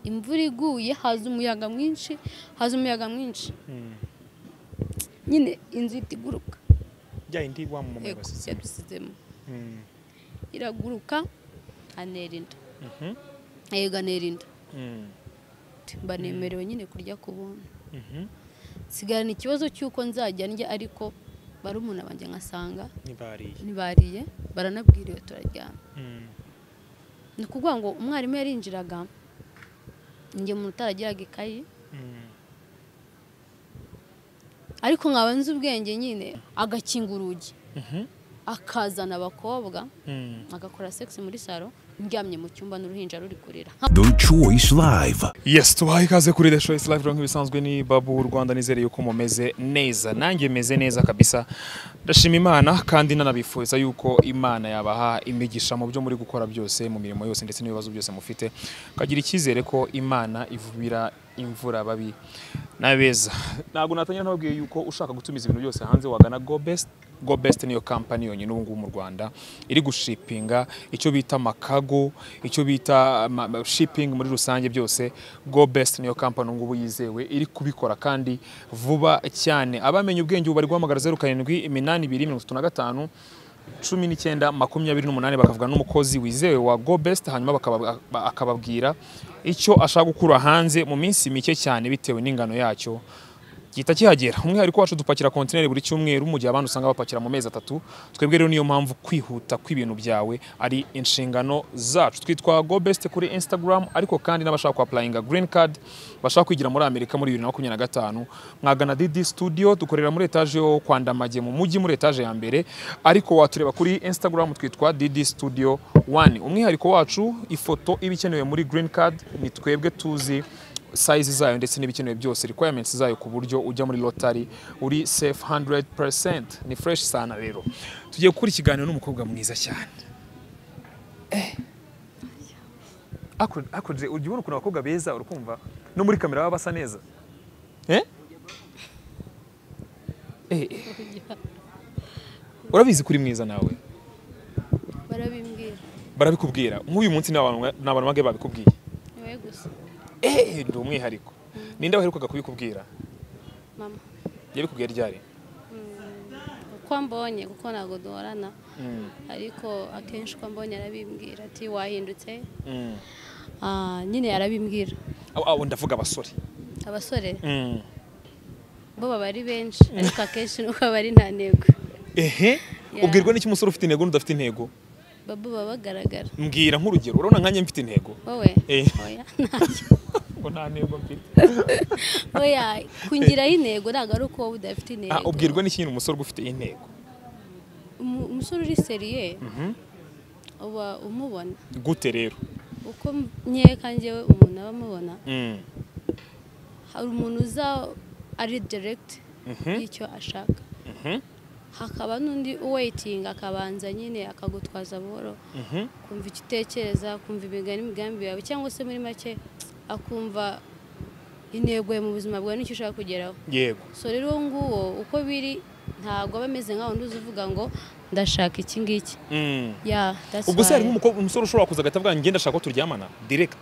imvura iguye haza umuyaga mwinshi haza umuyaga mwinshi nyine inzu ihita iguruka bya yindi wa mama Yego, basizemo yadusizemo Mm, iraguruka anera inda mhm, yego anera inda mm, mba nemerewe nyine kurya ku buntu mhm. sigarana ikibazo cy'uko nzajya ndya ariko barumuna banjye nkasanga ntibariye ntibariye baranabwiriwe turaryama Mm, ni ukuvuga ngo umwarimu yarinjiraga njye umuntu utaragiraga ikayi mm, ariko nkaba nzi ubwenge nyine agakinga urugi mhm, akazana abakobwa mm. agakora sex muri salo ndyamye mu cyumba n'uruhinja ruri kurira The Choice Live. yes tubaha ikaze kuri the choice live nk'ibisanzwe ni babu w'u rwanda nizere yuko mumeze neza nanjye meze neza kabisa ndashima imana kandi nanabifuza yuko imana yabaha imigisha mu byo muri gukora byose mu mirimo yose ndetse n'ibibazo byose mufite kagira icyizere ko imana ivubira imvura babi n'abeza ntabwo natangira ntababwiye yuko ushaka gutumiza ibintu byose hanze wagana go best go best niyo kampani yonyine ubu ngubu mu rwanda iri gushipinga icyo bita amakago icyo bita ama- ama- shipping muri rusange byose go best niyo kampani ubu ngubu yizewe iri kubikora kandi vuba cyane abamenye ubwenge ubu bari guhamagara zeru karindwi iminani ibiri mirongo itatu na gatanu cumi n'icyenda makumyabiri n'umunani bakavuga n'umukozi wizewe wa go best hanyuma bakaba- akababwira icyo ashaka gukura hanze mu minsi mike cyane bitewe n'ingano yacyo gihita kihagera umwihariko wacu dupakira kontineri buri cyumweru mu gihe abandi usanga bapakira mu mezi atatu twebwe rero niyo mpamvu kwihuta kw'ibintu byawe ari inshingano zacu twitwa go best kuri instagram ariko kandi n'abashaka kuapurayinga green card bashaka kwigira muri amerika muri bibiri na makumyabiri na gatanu mwagana didi studio dukorera muri etaje yo kwa ndamage mu mujyi muri etaje ya mbere ariko watureba kuri instagram twitwa didi studio one umwihariko wacu ifoto iba ikenewe muri green card ni twebwe tuzi size zayo ndetse n'ibikenewe byose requirements zayo ku buryo ujya muri lotari uri safe 100% ni fresh sana rero tugiye gukora ikiganiro n'umukobwa mwiza cyane eh akuru akuru ujya ubona ukuntu abakobwa beza urukumva no muri kamera baba basa neza eh eh eh. urabizi kuri mwiza nawe barabimbwira barabikubwira nk'uyu munsi ni abantu ni abantu bangahe babikubwiye niwe gusa eh ndi umwihariko ninde waherukaga kubikubwira mama yabikubwiye ryari uko mbonye kuko ntabwo duhorana ariko akenshi uko mbonye arabimbwira ati wahindutse Ah, nyine arabimbwira Abo- abo ndavuga abasore abasore bo baba ari benshi ariko akenshi nuko baba ari nta ntego ehe Yeah. ubwirwa n'iki umusore ufite intego n'udafite intego babo baba bagaragara mbwira nk'urugero urabona nkanjye mfite intego wowe Eh. oya ntacyo ngo nta ntego mfite oya kungiraho intego ntabwo ari uko wowe udafite intego Ah, ubwirwa n'iki nyine umusore ufite intego Umu- umusore uri seriye uba umubona gute rero uko nkeka njyewe umuntu aba amubona Mm. hari umuntu uza ari diregiti y'icyo ashaka Mhm. hakaba n'undi uweyitinga akabanza nyine akagutwaza buhoro Mhm. kumva icyo utekereza kumva imigani imigambi yawe cyangwa se muri make akumva intego ye mu buzima bwawe n'icyo ushaka kugeraho yego so rero uwo nguwo uko biri ntabwo aba ameze nka wundi uza uvuga ngo ndashaka iki ngiki Mm. ya that's ubwo se why. harimo umukobwa- umusore ushobora kuza agahita avuga ngo ngenda ashaka ko turyamana direct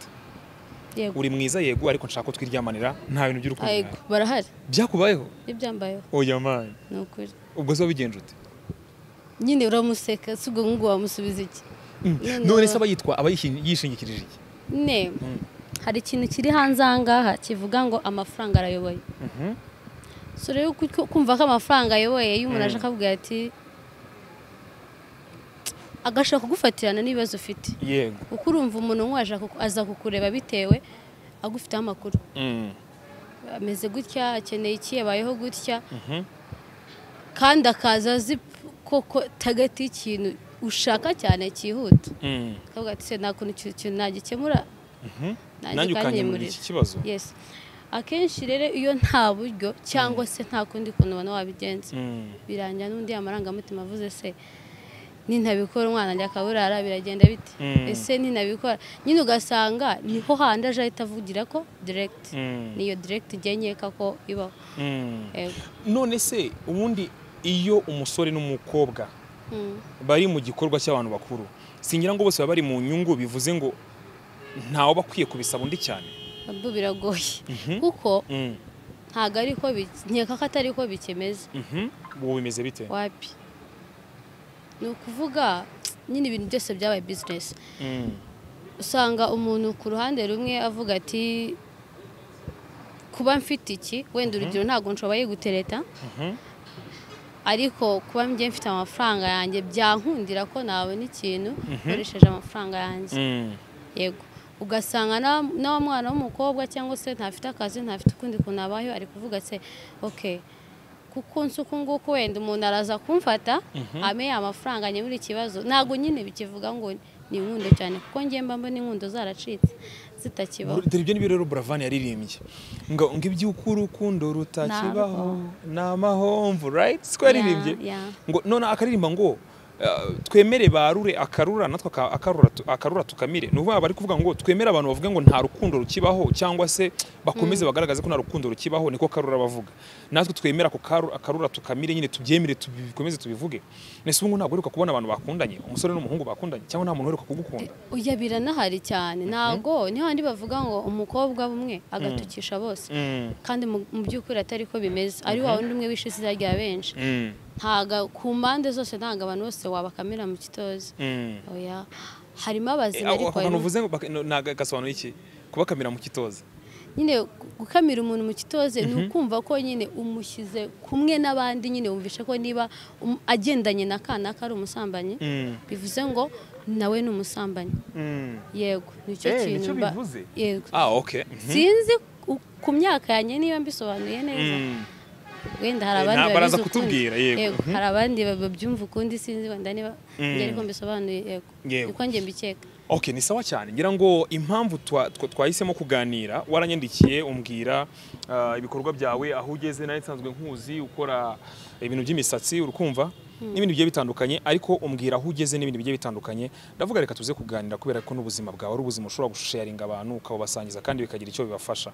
yego uri mwiza yego ariko nshaka ko twiryamanira nta bintu by'urukundo Yego, bihari. barahari byakubayeho iyo byambayeho oya mani ni ukuri ubwo se wabigenje ute nyine uramuseka si ubwo ngubu wamusubiza iki Mm. Noneho- none se aba yitwa aba yishin- yishingikirije iki ne hari ikintu kiri hanze aha ngaha kivuga ngo amafaranga arayoboye Mhm. so rero ku- kumva ko amafaranga ayoboye iyo umuntu aje akabwira ati agashaka kugufatirana n'ibibazo ufite yego kuko urumva umuntu nk'uwo aja kuku- aza kukureba bitewe agufiteho amakuru Mm. ameze gutya akeneye iki yabayeho gutya Mhm. kandi akaza azi koko tagati y'ikintu ushaka cyane cyihuta Mm. akavuga ati se nta kuntu icyo kintu nagikemura nanjye ukanyemurira iki kibazo yes akenshi rero iyo nta buryo cyangwa se nta kundi kuntu ubona wabigenza Mm. birangira n'undi amarangamutima avuze se nintabikora umwana ajya akaburara biragenda bite Mm. ese nintabikora nyine ugasanga niho handi aje ahita avugira ko direct Mm. niyo direct ijya nkeka ko ibaho Mm. Yego. none se ubundi iyo umusore n'umukobwa Mm. bari mu gikorwa cy'abantu bakuru singira ngo bose baba bari mu nyungu bivuze ngo ntawe aba akwiye kubisaba undi cyane nabwo biragoye kuko ntabwo ari ko nkeka ko atari ko bikemeza ubu bimeze bite wapi ni ukuvuga nyine ibintu byose byabaye bizinesi usanga umuntu ku ruhande rumwe avuga ati kuba mfite iki wenda urugero ntabwo nshoboye gutereta ariko kuba njye mfite amafaranga yanjye byankundira ko nabona ikintu nkoresheje amafaranga yanjye yego ugasanga na- na wa mwana w'umukobwa cyangwa se ntafite akazi ntafite ukundi kuntu abayeho ari kuvuga se oke kuko nsi uku nguku wenda umuntu araza kumfata ameye amafaranga nyemura ikibazo ntabwo nyine bikivuga ngo ni inkundo cyane kuko njye mba mbona inkundo zaracitse zitakibaho dore ibyo nibyo rero buravani yaririmbye ngo ngo iby'uko urukundo rutakibaho ni amahomvu rayiti siko yaririmbye Ya, ya. ngo none akaririmba ngo eh, twemere barure akarura natwe aka- akarura tu- akarura tukamire ni ukuvuga bari kuvuga ngo twemere abantu bavuga ngo nta rukundo rukibaho cyangwa se bakomeze bagaragaze ko nta rukundo rukibaho niko karura bavuga natwe twemere ako karu- akarura tukamire nyine tubyemere tubikomeze tubivuge nese ubu ngubu ntabwo uheruka kubona abantu bakundanye umusore n'umuhungu bakundanye cyangwa nta muntu uheruka kugukunda oya biranahari cyane ntabwo niho handi bavuga ngo umukobwa umwe agatukisha bose Mm, kandi mu mu by'ukuri atari ko bimeze ari wa wundi umwe wishe izina rya benshi mm, ntago ku mpande zose ntabwo abantu bose wabakamira mu kitozi mm. oya harimo abazima Ako ariko kantu harimo- uvuze ngo baka- no- naga- gasobanura iki kubakamira mu kitoze nyine gu- gukamira umuntu mu kitoze ni ukumva ko nyine umushyize kumwe n'abandi nyine wumvishe ko niba um- agendanye na kanaka ari umusambanyi Mm, bivuze ngo nawe ni umusambanyi mm. yego nicyo Eh, kintu nicyo mba- bivuze? yego ah okay Mhm. sinzi ku- ku myaka yanjye niba mbisobanuye neza Mm. wenda hari Eh, abandi ntabwo araza babizi ukundi. kutubwira, yego. Mhm. hari abandi babyumva ukundi sinzi wenda niba njye ariko mbisobanuye yego Yego. uko njye mbikeka Okay, ni sawa cyane ngira ngo impamvu twa- twa- twahisemo kuganira waranyandikiye umbwira ah, ibikorwa byawe aho ugeze nari nsanzwe nkuzi ukora ibintu by'imisatsi urukumva n'ibindi bigiye bitandukanye ariko umbwira aho ugeze n'ibindi bigiye bitandukanye ndavuga reka tuze kuganira kubera ko n'ubuzima bwawe ari ubuzima ushobora gusharinga abantu ukabasangiza kandi bikagira icyo bibafasha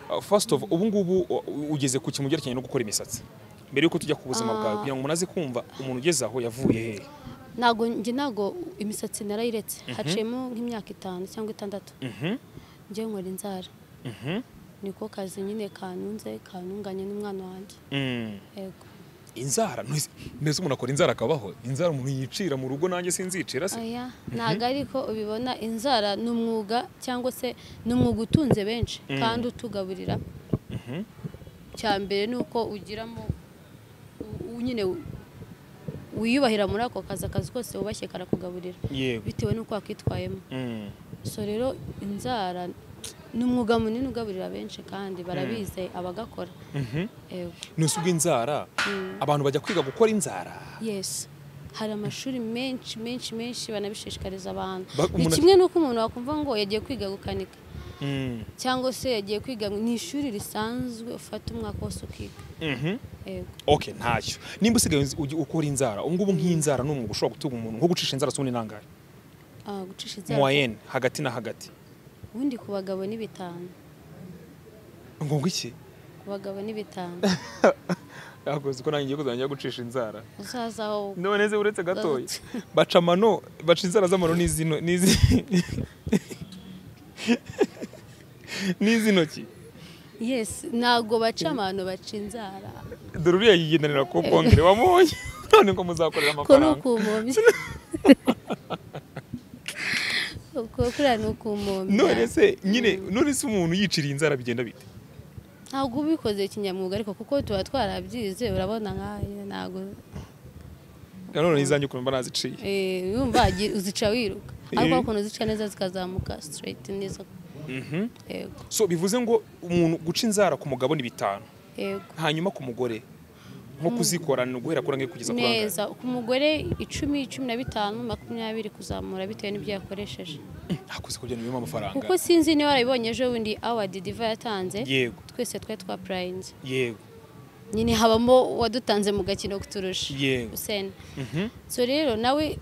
Ah, first of ubu ngubu u- u- ugeze ku kintu byerekeranye no gukora imisatsi mbere yuko tujya ku buzima bwawe kugira ngo umuntu aze kumva umuntu ugeze aho yavuye hehe ntabwo njye ntabwo imisatsi narayiretse haciyemo nk'imyaka itanu cyangwa itandatu Mhm, njye nkora inzara mhm, niko kazi nyine kanunze kanunganye n'umwana wanjye mm. yego inzara ntuzi- mbese umuntu akora inzara akabaho inzara umuntu yicira mu rugo nanjye sinzicira se oya ntabwo ariko ubibona inzara ni umwuga cyangwa se ni umwuga utunze benshi kandi utugaburira cya mbere ni uko ugiramo u- u- nyine u- wiyubahira muri ako kazi akazi kose wubashye karakugaburira yego bitewe n'uko wakwitwayemo Mm, so rero inzara ni umwuga munini ugaburira benshi kandi barabize abagakora mhm. yego ntuzi ubwo inzara abantu bajya kwiga gukora inzara yes hari amashuri menshi menshi menshi banabishishikariza abantu Ba- ni umuntu- kimwe n'uko umuntu wakumva ngo yagiye kwiga gukanika Mm, cyangwa se yagiye kwiga mu- ni ishuri risanzwe ufata umwaka wose ukiga mhm. yego okay ntacyo nimba usigaye uzi- ugi- ukora inzara ubu ngubu nk'inzara ni umwuga ushobora gutunga umuntu nko gucisha inzara subundi nangahe Ah, gucisha inzara moyenne hagati na hagati ubundi ku bagabo ni bitanu ngombwa iki ku bagabo ni bitanu yakoze ko nanjye ngiye kuzajya njya gucisha inzara uzaza aho none se uretse gatoya Gatoya. baca amano baca inzara z'amano n'izino n'izi n'iz'intoki yes ntabwo baca abantu baca inzara dore uriya yigendanira ku bongere wamubonye none ko kuri muzakorera amafaranga ukumombya kuriya ni ukumombya none se nyine none se umuntu yiciriye inzara bigenda bite ntabwo ubikoze kinyamwuga ariko kuko tuba twarabyize urabona nkayo ntabwo Na none izanjye ukumva naziciye eh, yumva agi- uzica wiruka ariko Eh. ukuntu uzica neza zikazamuka straight neza yego so bivuze ngo umuntu guca inzara ku mugabo ni bitanu yego hanyuma ku mugore nko kuzikora ni uguhera kuri angahe kugeza kuri angahe neza ku mugore icumi cumi na bitanu makumyabiri kuzamura bitewe n'ibyo yakoresheje hakuze kugira ngo amafaranga kuko sinzi niba warabibonye ejo bundi awadi diva yatanze yego twese twari twapurayinze yego nyine habamo wadutanze mu gakino kuturusha Yego. useni Mhm. so rero nawe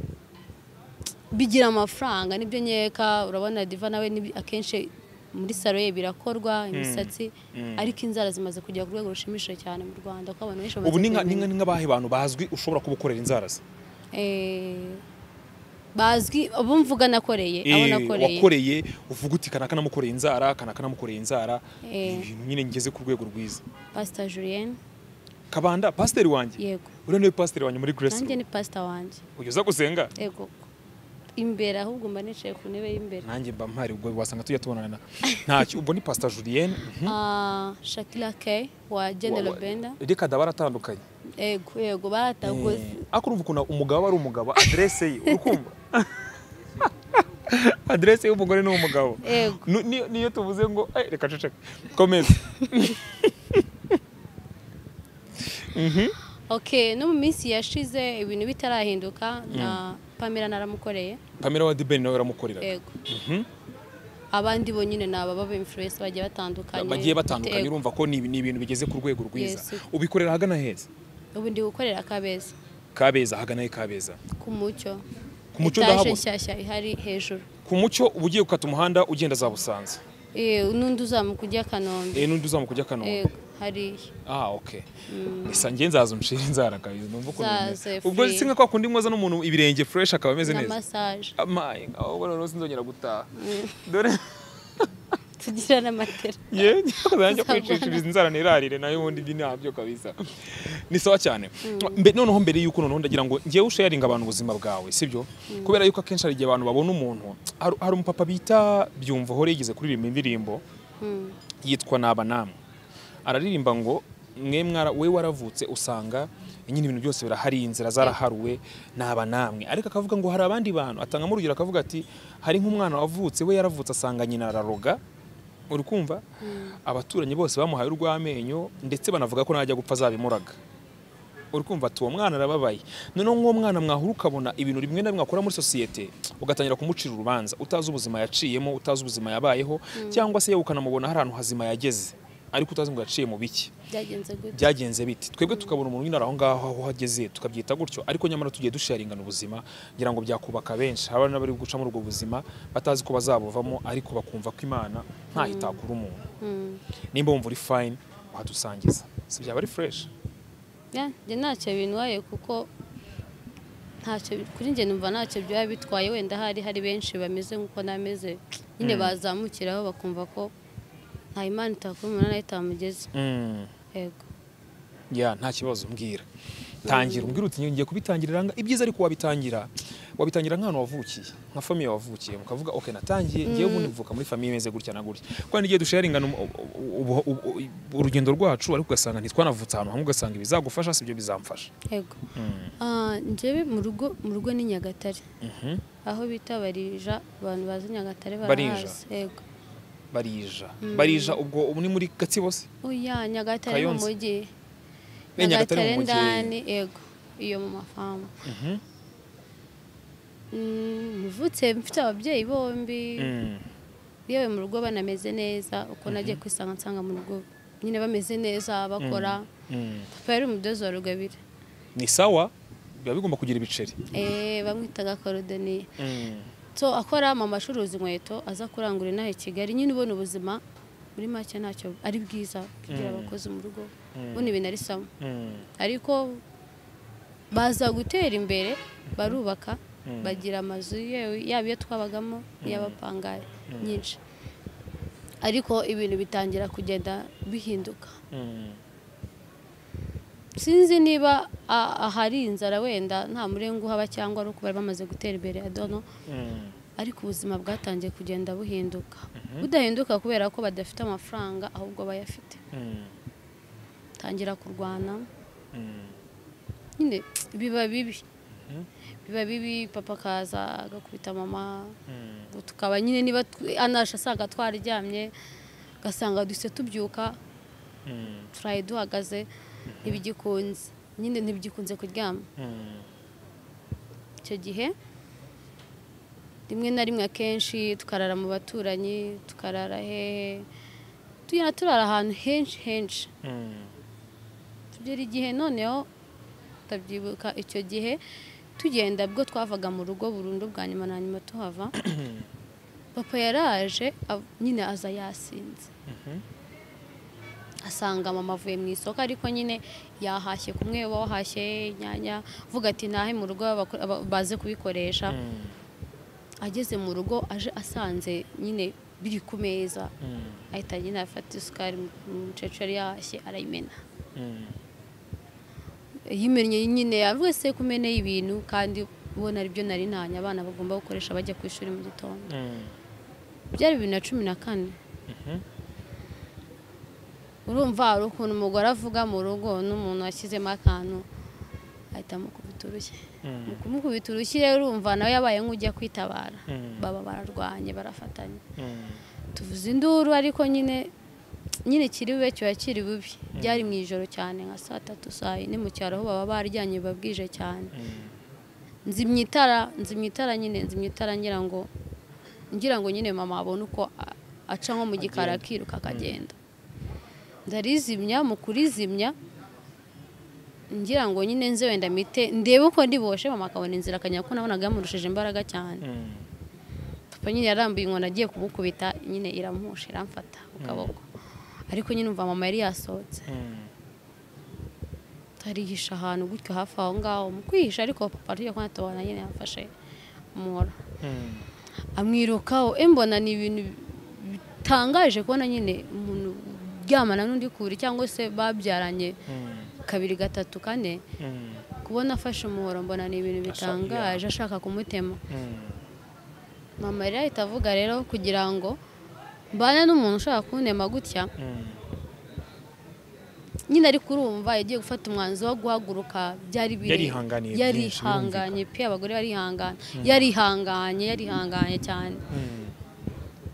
bigira amafaranga nibyo nkeka urabona diva nawe ni akenshi muri salo ye birakorwa imisatsi ariko inzara zimaze kujya ku rwego rushimishije cyane mu rwanda kuko abantu benshi bamaze ubu ni nka- ni kubimenya. nka- ni nk'abahe bantu bazwi ushobora kuba ukorera inzara ze Eh, bazwi abo mvuga nakoreye abo Eh, nakoreye wakoreye uvuga uti kanaka namukoreye inzara kanaka namukoreye inzara Eh. ibintu nyine ngeze ku rwego rwiza pasita julienne kabanda pasiteri wanjye yego uriya niwe pasiteri wanjye muri grace nanjye ni pasita wanjye ugeze gusenga yego imbere ahubwo mba nicaye ku ntebe y'imbere nanjye mba mpari ubwo wasanga tujya tubonana ntacyo ubwo ni pasita julienne mhm. Ah, shakira ke wa genero Wa- wa- benda reka da baratandukanye yego yego baratagoze Eh, ariko urumva ukuntu umugabo aba ari umugabo aderese ye urukumva aderese y'umugore ni umugabo Yego. Nu- ni- niyo tuvuze ngo "Eh, reka ceceka komeza okay no mu minsi yashize ibintu bitarahinduka na pamela naramukoreye pamela wa dibeni nawe uramukoreraga yego abandi bo nyine ni ababa influence bagiye batandukanye bagiye batandukanye Yego. urumva ko ni ni ibintu bigeze ku rwego rwiza Yes. ubikorera ahagana heza ubu ndi gukorera kabeza kabeza ahagana he kabeza ku mucyo Ku Mucyo Etaje ndahabona. nshyashya ihari hejuru ku mucyo uba ugiye gukata umuhanda ugenda za busanza Eh, n'undi uzamuka ujya kanombe Eh, n'undi uzamuka ujya kanombe yego hariya Ah, okay. Gusa njye nzaza unshire inzara kabisa numva ukuntu Nzaze bimeze. Ubwo free. singa kwa kundi mwoza n'umuntu ibirenge fresh akaba ameze na neza. massage Amaye, aho bora rose nzongera gutaha. Dore tugira n'amatera ye nzajya kwicishiriza inzara nirarire nayo ubundi ibyo ntabyo kabisa. Ni sawa cyane. Mbe noneho mbere yuko noneho ndagira ngo ngewe usharinga abantu ubuzima bwawe, sibyo? Kubera yuko akenshi hari igihe abantu babona umuntu hari hari umupapa bita byumva hore yigeze kuririmba indirimbo Mm. yitwa naba namwe araririmba ngo mwe mwara we waravutse usanga nyine ibintu byose birahari inzira zaraharuwe naba namwe ariko akavuga ngo hari abandi bantu atangamo urugero akavuga ati hari nk'umwana wavutse we yaravutse asanga nyina araroga uri kumva abaturanyi bose bamuhaye urw'amenyo ndetse banavuga ko najya gupfa azabimuraga uri kumva ati uwo mwana arababaye noneho nk'uwo mwana mwahura ukabona ibintu rimwe na rimwe akora muri sosiyete ugatangira kumucira urubanza utazi ubuzima yaciyemo utazi ubuzima yabayeho cyangwa se yewe ukanamubona hari ahantu hazima yageze ariko utazi ngo yaciye mu biki byagenze gute byagenze bite twebwe tukabona umuntu nyine ari aho ngaho aho ageze tukabyita gutyo ariko nyamara tugiye dusharingana ubuzima ngira ngo byakubaka benshi hari n'abari guca muri ubwo buzima batazi ko bazabuvamo ariko bakumva ko imana ntaho itakura umuntu Mm. nimba wumva uri fayini wahadusangiza si byaba ari fureshi Ya, njye ntacyo bintwaye kuko ntacyo kuri njye numva ntacyo byaba bitwaye wenda hari hari benshi bameze nk'uko nameze nyine bazamukiraho bakumva ko nta imana itakora umuntu nayo itamugeze yego ya nta kibazo mbwira tangira umbwira uti ngiye kubitangirira nga ibyiza ariko wabitangira wabitangira nk'ahantu wavukiye nka famiye wavukiye mukavuga ok natangiye ngewe ubundi mvuka muri famiye imeze gutya na gutya kuko n'igihe dusharingana umu- ubu- ubu- ubu- urugendo rwacu ariko ugasanga ntitwanavutse ahantu hamwe ugasanga ibizagufasha si byo bizamfasha yego Ah, njyewe mu rugo mu rugo ni nyagatare Mhm. aho bita barija abantu bazi nyagatare Barija. barahazi yego barija barija ubwo ubu ni muri gatsibo se oya nyagatare mu Kayonza. mujyi Eh, Nyagatare mu mujyi. ndani yego iyo mu mafamu Mm, mvutse mfite ababyeyi bombi Mm. yewe mu rugo banameze neza uko nagiye kwisanga nsanga mu rugo nyine bameze neza bakora Mm. papa yari umudozi wa rugabire ni sawa biba bigomba kugira ibiceri Eh, bamwitaga korodoniye so akora mama acuruza inkweto aza kurangura inaha i kigali nyine ubona ubuzima muri make ntacyo ari bwiza kugira abakozi mu rugo ubundi ibintu ari sawa Mm. ariko baza gutera imbere barubaka bagira amazu yewe yaba iyo twabagamo n'iy'abapangayi nyinshi ariko ibintu bitangira kugenda bihinduka Mm. sinzi niba a- ahari inzara wenda nta murenga uhaba cyangwa ari uko bari bamaze gutera imbere adono Mm. ariko ubuzima bwatangiye kugenda buhinduka budahinduka kubera ko badafite amafaranga ahubwo bayafite Mm. tangira kurwana Mm. nyine biba bibi biba bibi papa akaza agakubita mama Ubwo tukaba nyine niba tw- anasha asanga twararyamye ugasanga duhise tubyuka Mm. turaye duhagaze ntibigikunze nyine ntibigikunze kuryama Mm. icyo gihe rimwe na rimwe akenshi tukarara mu baturanyi tukarara hehe tugenda turara ahantu henshi henshi Mm. tugera igihe noneho tutabyibuka icyo gihe tugenda bwo twavaga mu rugo burundu bwa nyuma na nyuma tuhava papa yaraje av- nyine aza yasinze asanga mama avuye mu isoko ariko nyine yahashye kumwe uba wahashye inyanya uvuga ati ntahe mu rugo abako- aba- baze kubikoresha Mm. ageze mu rugo aje asanze nyine biri ku meza ahita nyine afata isukari umukecuru yari yahashye arayimena yimennye nyine buri wese kumeneye ibintu kandi ubona aribyo nari ntanye abana bagomba gukoresha bajya ku ishuri mu gitondo byari bibiri na cumi na kane urumva hari ukuntu umugore avuga mu rugo n'umuntu washyizemo akantu ahita amukubita urushyi mu kumukubita urushyi rero urumva nawe yabaye nk'ujya kwitabara Mm. baba bararwanye barafatanya tuvuze induru ariko nyine nyine kiri bube kiba kiri bubi byari mu ijoro cyane nka saa tatu saa yine mu cyaro aho baba baryanye babwije cyane nzimya itara nzimya itara nyine nzimya itara ngira ngo ngira ngo nyine mama abone uko a- aca nko mu gikari Agenda. akiruka akagenda ndarizimya mu kurizimya ngira ngo nyine nze wenda mite ndebe uko ndiboshe mama akabona inzira akajya kuko nabonaga yamurushije imbaraga cyane papa nyine yarambuye inkoni agiye kumukubita nyine iramuhusha iramfata ku kaboko ariko nyine umva mama yari yasohotse arihisha ahantu gutyo hafi aho ngaho mu kwihisha ariko papa tujya kubona tubona nyine yamfashe umuhoro amwirukaho embona ni ibintu bitangaje kubona nyine umuntu uryamana n'undi kure cyangwa se babyaranye kabiri gatatu kane kubona afashe umuhoro mbona ni ibintu bitangaje ashaka kumutema mama yari ahita avuga rero kugira ngo mbane n'umuntu ushaka kuntema gutya nyine ariko urumva yagiye gufata umwanzuro wo guhaguruka byari bire- Yarihanganiye byinshi, yarihanganye pe abagore barihangana yarihanganye yarihanganye cyane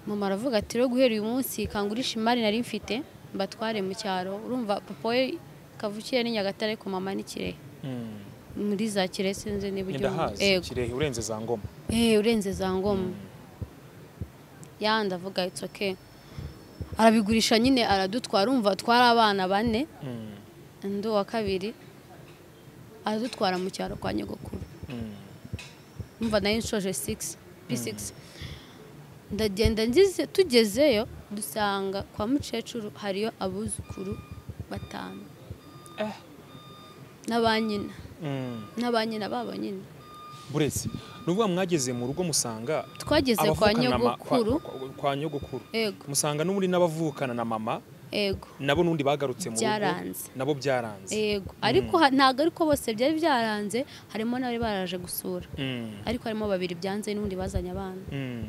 mama aravuga ati rero guhera uyu munsi kangurisha imari nari mfite mbatware mu cyaro urumva papa we kavukire ni nyagatare ariko mama ni kirehe muri za kirehe sinzi niba ujya ndahazi yumva. Yego. kirehe urenze za ngoma Eh, urenze za ngoma yandi avuga it's okay arabigurisha nyine aradutwara umva twari abana bane undi wa kabiri aradutwara mu cyaro kwa nyogokuru umva nayo nshoje 6 p6 ndagenda ngize tugezeyo dusanga kwa mukecuru hariyo abuzukuru batanu n'abanyina n'abanyina babo nyine buretse ni ukuvuga mwageze mu rugo musanga twageze kwa abavukana na ma- kwa- nyogokuru kwa- kwa nyogokuru yego musanga n'ubundi n'abavukana na mama yego nabo n'undi bagarutse mu rugo Byaranze. nabo byaranze yego ariko ha- ntabwo ariko bose byari byaranze harimo n'abari baraje gusura Mm. ariko harimo babiri byanze n'ubundi bazanye abana Mm.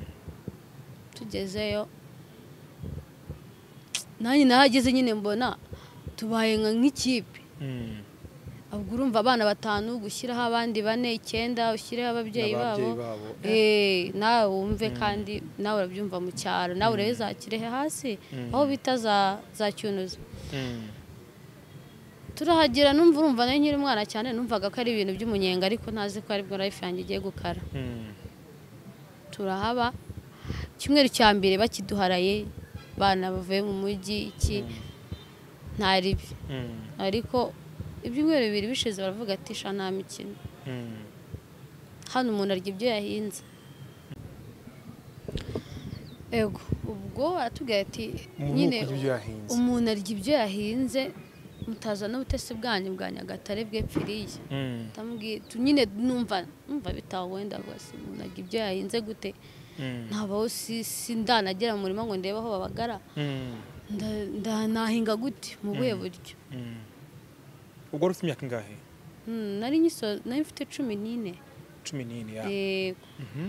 tugezeyo nanjye nahageze nyine mbona tubaye nka- nk'ikipe Mm. ubwo urumva abana batanu gushyiraho abandi bane icyenda ushyireho ababyeyi babo N'ababyeyi babo. Eh, nawe wumve kandi nawe urabyumva mu cyaro nawe urebe za kirehe hasi aho bita za- za cyunuzo Mm. turahagera numva urumva nayo nkiri umwana cyane numvaga ko ari ibintu by'umunyenga ariko ntazi ko aribwo life yanjye igiye gukara Mm. turahaba icyumweru cya mbere bakiduharaye bana bavuye mu mujyi iki ntaribi Mm. ariko ibyumweru bibiri bishize baravuga ati sha nta mikino Mm. hano umuntu arya ibyo yahinze ego ubwo aratubwira ati Umuntu nyine ukurya ibyo yahinze." umuntu arya ibyo yahinze mutaza n'ubutesi bwanyu bwa nyagatare bwepfiriye Mm. ndamubwiye tu- nyine numva numva bitawenda rwose umuntu arya ibyo yahinze gute Mm. ntabaho si sindanagera mu murima ngo ndebe aho babagara Mm. nda- nda- nahinga gute mu buhe buryo Mm. ubwo wari ufite imyaka ingahe Mm, nari nyiso nari mfite cumi n'ine cumi n'ine ya Yego. Mhm.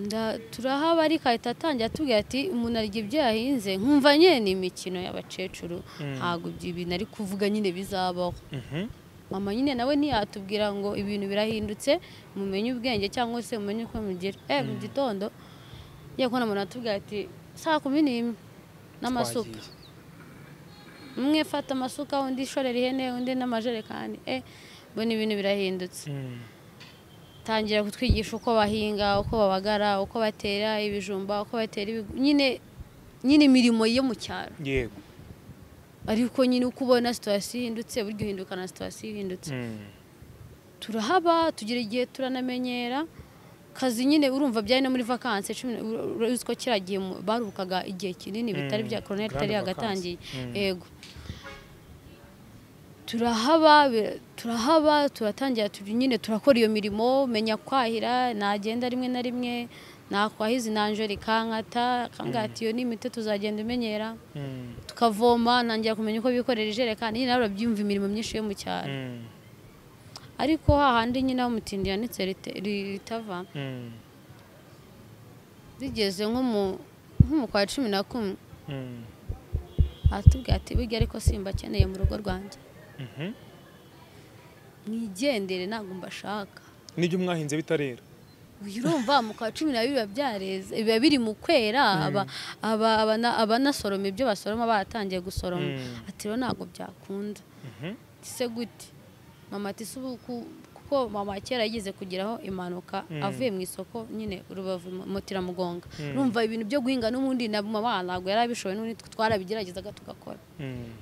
nda turahaba ariko ahita atangira atubwira ati umuntu arya ibyo yahinze nkumva nyine ni imikino y'abakecuru ntabwo ibyo ibintu ari kuvuga nyine bizabaho Mhm. mama nyine nawe ntiyatubwira ngo ibintu birahindutse mumenye ubwenge cyangwa se mumenye uko mugira eh mu gitondo ngiye kubona umuntu atubwira ati saa kumi n'imwe n'amasuka Twagiye. umwe fata amasuka undi shorera ihene undi n'amajerekani eh mbona ibintu birahindutse Mm. tangira kutwigisha uko bahinga uko babagara uko batera ibijumba uko batera ibigu- nyine nyine imirimo yo mu cyaro yego ariko nyine uko ubona situasiyo ihindutse burya uhinduka na situasiyo ihindutse Mm. turahaba tugira igihe turanamenyera kazi nyine urumva byari no muri vakansi cumi na- ur- ur- uzi ko kiriya gihe mu- baruhukaga igihe kinini bitari Mm, bya koroneri grande itari vacances. yagatangiye Mm. yego turahaba bi- turahaba turatangira turi nyine turakora iyo mirimo menya kwahira nagenda rimwe na rimwe nakwahiza inanjori kankata kangati iyo ni imiti tuzagenda imenyera Mm, tukavoma ntangira kumenya uko bikorera ijerekani nyine nawe urabyumva imirimo myinshi yo mu cyaro mm, ariko hahandi nyine aho umutindi yanitse rite- ritava mm, rigeze nko mu nko mu kwa cumi na kumwe mm, aratubwira ati burya ariko simba akeneye mu rugo rwanjye mhm. mwigendere ntabwo mbashaka nibyo mwahinze bitarera uyu urumva mu kwa cumi na biba byareze biba biri mu kwera aba- aba- abana- abanasoroma ibyo basoroma baratangiye gusoroma Mm. ati rero ntabwo byakunda Mhm, ese gute mama ati "Si ubu ku- kuko mama kera yigeze kugeraho impanuka Mm. avuye mu isoko nyine rubavu mu- mutiramugonga Mm. urumva ibintu byo guhinga n'ubundi na mama ntabwo yari abishoboye n'ubundi twe twarabigeragezaga tugakora mm,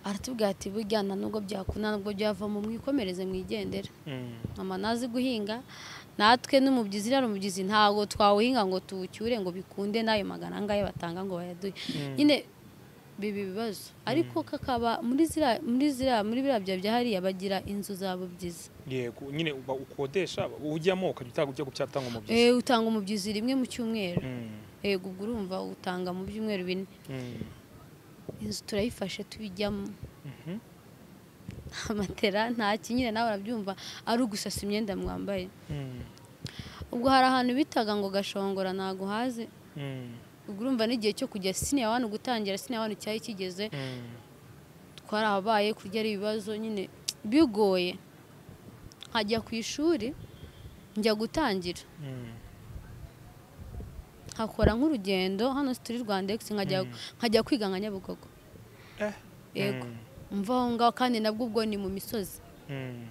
aratubwira ati burya nta nubwo byakunda nubwo byavamo mwikomereze mwigendera mm, mama ntazi guhinga natwe n'umubyizi rero umubyizi ntabwo twawuhinga ngo tuwucyure ngo bikunde n'ayo magana angahe batanga ngo bayaduhe nyine biba ibibazo ariko kakaba muri ziriya muri ziriya muri biriya bya bya hariya bagira inzu za bubyizi yego nyine uba ukodesha ujyamo ukajya utanga ujya gucyatanga Eh, umubyizi utanga umubyizi rimwe mu cyumweru Mm, yego ubwo urumva utanga mu byumweru bine mm, inzu turayifashe tubijyamo mhm, nta matera nta kinyine nawe urabyumva ari ugusasa imyenda mwambaye mm, ubwo hari ahantu bitaga ngo gashongora ntago hazi mm, ubwo urumva n'igihe cyo kujya siniya wani gutangira siniya wani cyari kigeze mm. twarahabaye kurya ari ibibazo nyine bigoye nkajya ku ishuri njya gutangira Mm, nkakora nk'urugendo hano turi rwandegisi nkajya nkajya kwiga nka nyabugogo Eh. yego Mm, mva aho ngaho kandi nabwo ubwo ni mu misozi mm,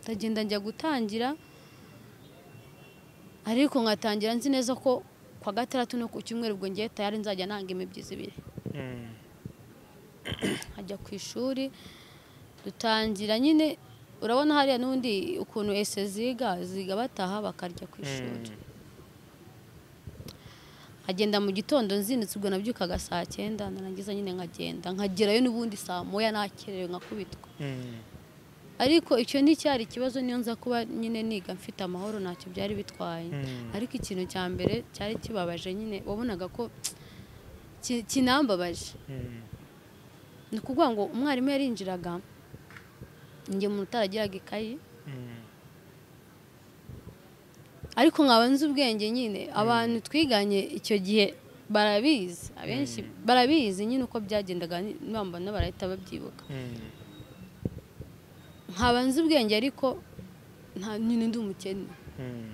ndagenda njya gutangira ariko nkatangira nzi neza ko kwa gatandatu no ku cyumweru ubwo ngiye tayari nzajya nanga imibyizi ibiri mm, ajya ku ishuri dutangira nyine urabona hariya n'ubundi ukuntu ese ziga ziga bataha bakarya ku ishuri mm. nkagenda mu gitondo nzinitse ubwo nabyukaga saa cyenda narangiza nyine nkagenda nkagerayo n'ubundi saa moya nakerewe nkakubitwa Mm, ariko icyo nticyari ikibazo niyo nza kuba nyine niga mfite amahoro ntacyo byari bitwaye Mm. ariko ikintu cya mbere cyari kibabaje nyine wabonaga ko ki- kinambabaje mm, ni ukuvuga ngo umwarimu yarinjiraga njye umuntu utaragiraga ikayi mm, ariko nkaba nzi ubwenge nyine abantu twiganye icyo gihe barabizi abenshi barabizi nyine uko byagendaga ni- bambona barahita babyibuka mm. nkaba nzi ubwenge ariko nta nyine ndi umukene Mm,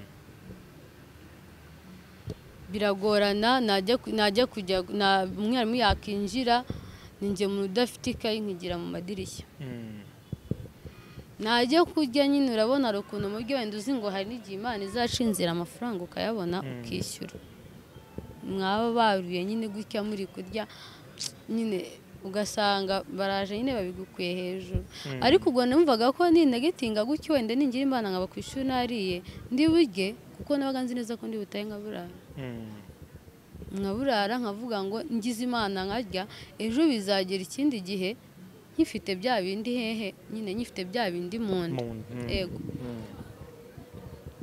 biragorana najya ku- najya kujya na- umwarimu yakinjira ni njye umuntu udafite ikayi nkigira mu madirishya mm, najya kurya nyine urabona hari ukuntu mu buryo wenda uzi ngo hari n'igihe imana izaca inzira amafaranga ukayabona ukishyura mwaba baruye nyine gutya muri kurya nyine ugasanga baraje nyine babigukuye hejuru ariko ubwo numvaga ko ninegitinga gutya wenda ningira imana nkaba ku ishuri nariye ndi burye kuko nabaga nzi neza ko ndi butahe nkaburara mm, nkaburara nkavuga ngo ngize imana nkarya ejo bizagera ikindi gihe nkifite bya bindi hehe nyine nyifite bya bindi mu nda mu nda, mm, ego mm,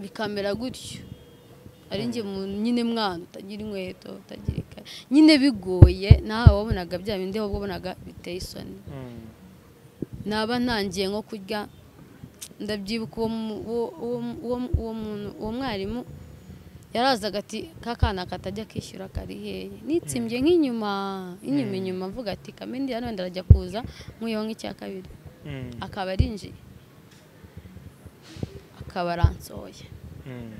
bikamera gutyo ari njye mu- nyine mwana utagira inkweto utagira ikaye nyine bigoye nawe wabonaga bya bindi ahubwo wabonaga biteye isoni mm, naba ntangiye nko kurya ndabyibuka uwo mu- uwo- uwo- uwo- uwo muntu- uwo mwarimu yarazaga ati ka kana katajya kishyura kari hehe nitsimbye nk'inyuma inyuma inyuma mvuga ati kamendi hano wenda arajya kuza nk'uyeho nk'icya kabiri mm, akaba arinjiye akaba aransohoye mm,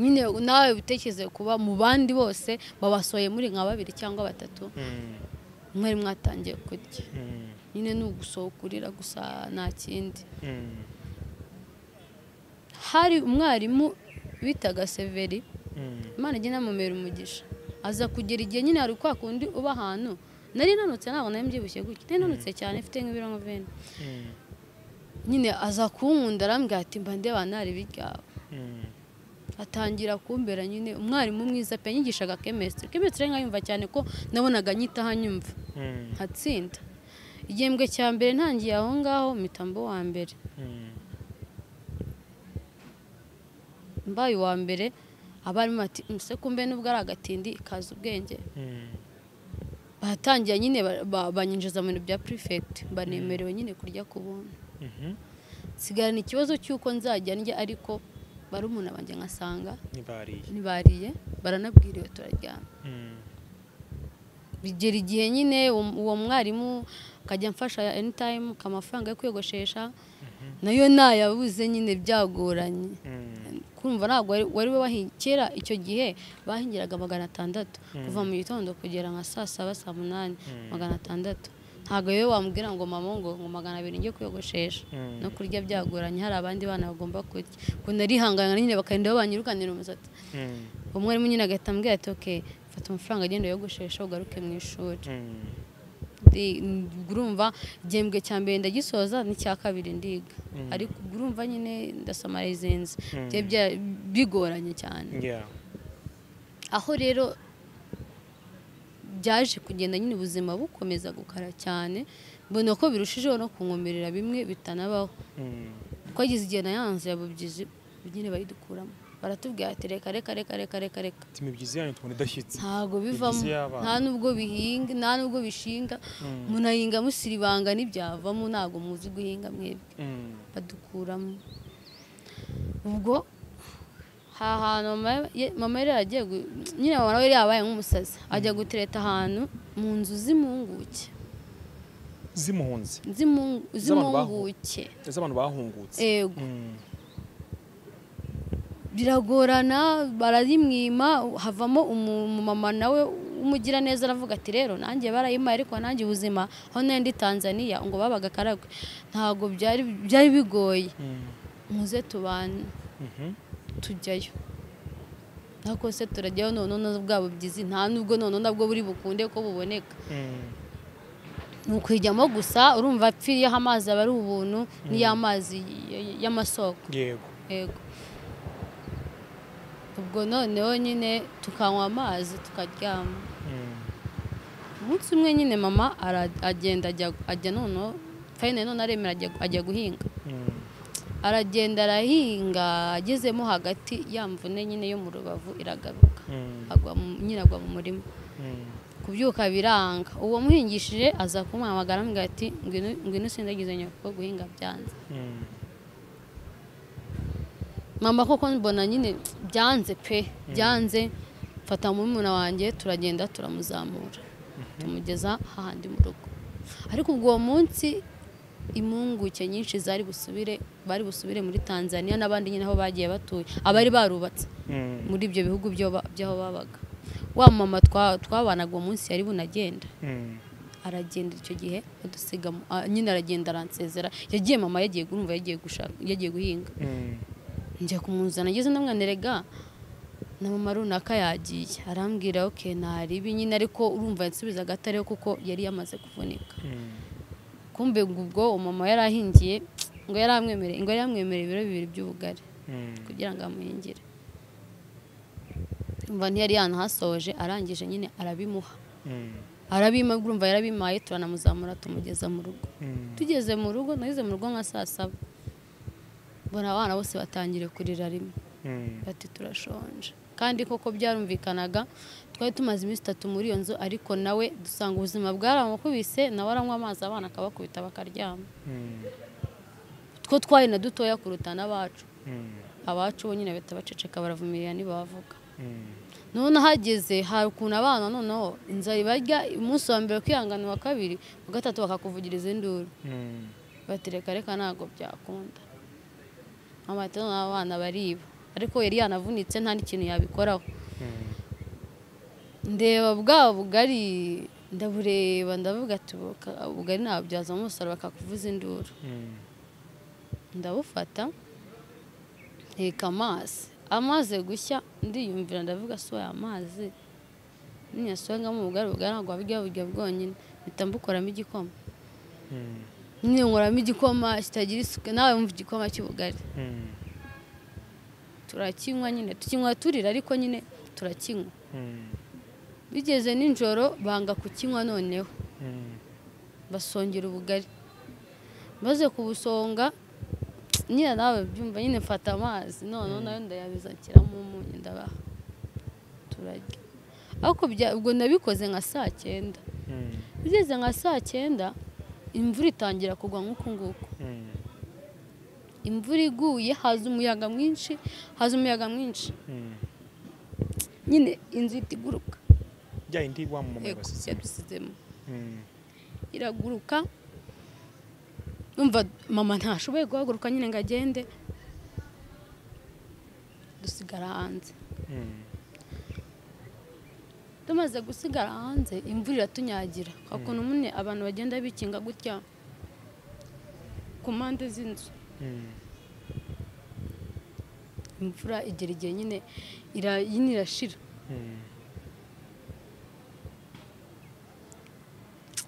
nyine nawe utekereze kuba mu bandi bose babasohoye muri nka babiri cyangwa batatu mm, mwari mwatangiye kurya mm, nyine ni ugusohoka urira gusa nta kindi mm, hari umwarimu bitaga severi mm, imana ijya inamumera umugisha aza kugera igihe nyine hari kwa kundi uba ahantu nari nanutse ntabwo nari mbyibushye gutya nari nanutse cyane mfite nk'ibiro nka veni mm, nyine aza kunkunda arambwira ati mba ndeba nari ibiryawe mm, atangira kumbera nyine umwarimu mwiza pe yanyigishaga chemistry chemistry nkayumva cyane ko nabonaga nyitaho nyumva Mm. nkatsinda igihembwe cya mbere ntangiye aho ngaho mitambo wa mbere Mm. mbaye uwa mbere abarimu bati muse kumbe nubwo ari agatindi kaza ubwenge Mm. batangira nyine ba- ba- banyinjiza mu bintu bya prefect banemerewe nyine kurya ku buntu Mhm. nsigarana ikibazo cy'uko nzajya ndya ariko barumuna banjye nkasanga Nibariye. ntibariye baranabwiriwe turaryama Mm. bigera igihe nyine uwo- uwo mwarimu akajya amfasha anytime amafaranga yo kwiyogoshesha nayo nayabuze nyine byagoranye Mm. kumva ntabwo wari- wari wahi- kera icyo gihe bahingiraga magana atandatu kuva mu gitondo kugera nka saa saba saa munani magana atandatu ntabwo rero wambwira ngo mama ngo ngo magana abiri njye kwiyogoshesha Mm. no kurya byagoranye hari abandi bana bagomba kurya ukuntu narihangana nyine bakagenda babanyirukanira umusatsi Mm. umwarimu nyine agahita ambwira ati oke fata amafaranga agenda wiyogoshesha ugaruke mu ishuri Mm. Ndi- ubwo urumva igihembwe cya mbere ndagisoza n'icya kabiri ndiga ariko ubwo urumva nyine ndasoma rezenze Mm. byari bya- bigoranye cyane Yeah. aho rero byaje kugenda nyine ubuzima bukomeza gukara cyane mbona ko birushijeho no kunkomerera bimwe bitanabaho Mm. twagize igihe na yanze ya bubyizi nyine bayidukuramo baratubwira ati reka reka reka reka reka reka Ati imibyizi yanyu tubona idashyitse. ntabwo bivamo Bibyizi y'abana. nta nubwo bihinga nta nubwo bishinga munahinga musiribanga ntibyavamo ntabwo muzi guhinga mwebwe Mm. badukuramo ubwo ha hantu mama ye- mama yari yaragiye gu- nyine mama nawe yari yabaye nk'umusazi ajya gutereta ahantu mu nzu z'impunguke Zimuhunze. Z'imu- Z'abantu bahu- z'impunguke Z'abantu bahungutse. ego Mm. biragorana bararimwima havamo umu- umumama nawe w'umugiraneza aravuga ati rero nanjye barayimpaye ariko nanjye ubuzima aho nari ndi tanzania ngo babaga karagwe ntabwo byari byari bigoye Mm. muze tubane Mhm. tujyayo ariko se turajyayo noneho bwabo byizi nta nubwo noneho nabwo buri bukunde ko buboneka Mm. ni ukwijyamo gusa urumva apfiriye aho amazi aba ari ubuntu n'iy'amazi y- y- y'amasoko Yego. yego ubwo noneho nyine tukanywa amazi tukaryama Mm. umunsi umwe nyine mama ara- agenda ajya ajya noneho fayine none aremera ajya- ajya guhinga Mm. aragenda arahinga agezemo hagati ya mvune nyine yo mu rubavu iragaruka Mm. agwa mu- nyine agwa mu murima Mm. kubyuka biranga uwo muhingishije aza kumuhamagara amubwira ati "Ngwino- ngwino usindagize nyoko guhinga byanze Mm. mama koko mbona nyine byanze pe byanze mfata murumuna wanjye turagenda turamuzamura tumugeza hahandi mu rugo ariko ubwo uwo munsi impunguke nyinshi zari busubire bari busubire muri tanzania n'abandi nyine aho bagiye batuye abari barubatse Mm. muri ibyo bihugu byo ba- by'aho babaga wa mama twa- twabanaga uwo munsi yari bunagenda Mm. aragenda icyo gihe adusiga mu- ah, nyine aragenda aransezera yagiye mama yagiye urumva yagiye gushaka yagiye guhinga Mm. njya kumuzana ageze ndamwanerega na mama runaka yagiye arambwira oke ntaribi nyine ariko urumva yansubizaga atariho kuko yari yamaze kuvunika Mm. kumbe ngo ubwo umama yari ahingiye ngo yari amwemereye ngo yari yamwemereye ibiro bibiri by'ubugari Mm. kugira ngo amuhingire umva ntiyari yanahasoje arangije nyine arabimuha Mm. arabima urumva yarabimaye turanamuzamura tumugeza mu rugo Mm. tugeze mu rugo nageze mu rugo nka saa saba mbona abana bose batangiriye kurira rimwe Mm. bati turashonje kandi koko byarumvikanaga twari tumaze iminsi itatu muri iyo nzu ariko nawe dusanga ubuzima bwaramukubise nawe aranywa amazi abana akabakubita bakaryama Mm. two twari na dutoya kuruta n'abacu Mm. abacu bo nyine bahita baceceka baravumirira ntibavuga Mm. none ahageze hari ukuntu abana noneho inzara ibarya umunsi wa mbere kwihangana uwa kabiri wa gatatu bakakuvugiriza induru Mm. batereka reka ntabwo byakunda mama ati noneho abana bariba ariko yari yanavunitse nta n'ikintu yabikoraho Mm. ndeba bwa bugari ndabureba ndavuga ati "Buka- ubugari nabubyazamo umusaruro bakakuvuza induru Mm. ndabufata nteka amazi amaze gushya ndiyumvira ndavuga si aya mazi niyasongamo ubugari ubugari ntabwo wabirya burya bwonyine mpita mbukoramo igikoma Mm. nyine nkoramo igikoma kitagira isuku nawe wumva igikoma cy'ubugari Mm. turakinywa nyine tukinywa turira ariko nyine turakinywa bigeze nijoro banga kukinywa noneho basongera ubugari maze kubusonga nyine nawe byumva nyine mfata amazi noneho nayo ndayabiza nshyiramo umunyu ndabaha turarya ariko bya- ubwo nabikoze nka saa cyenda bigeze nka saa cyenda imvura itangira kugwa nk'uku nguku imvura iguye haza umuyaga mwinshi haza umuyaga mwinshi nyine inzu ihita iguruka bya yindi wa mama Yego, basizemo yadusizemo iraguruka numva mama ntashoboye guhaguruka nyine ngo agende dusigara hanze tumaze gusigara hanze imvura iratunyagira kwa kuntu nyine abantu bagenda bikinga gutya ku mpande z'inzu imvura igera igihe nyine ira- nyine irashira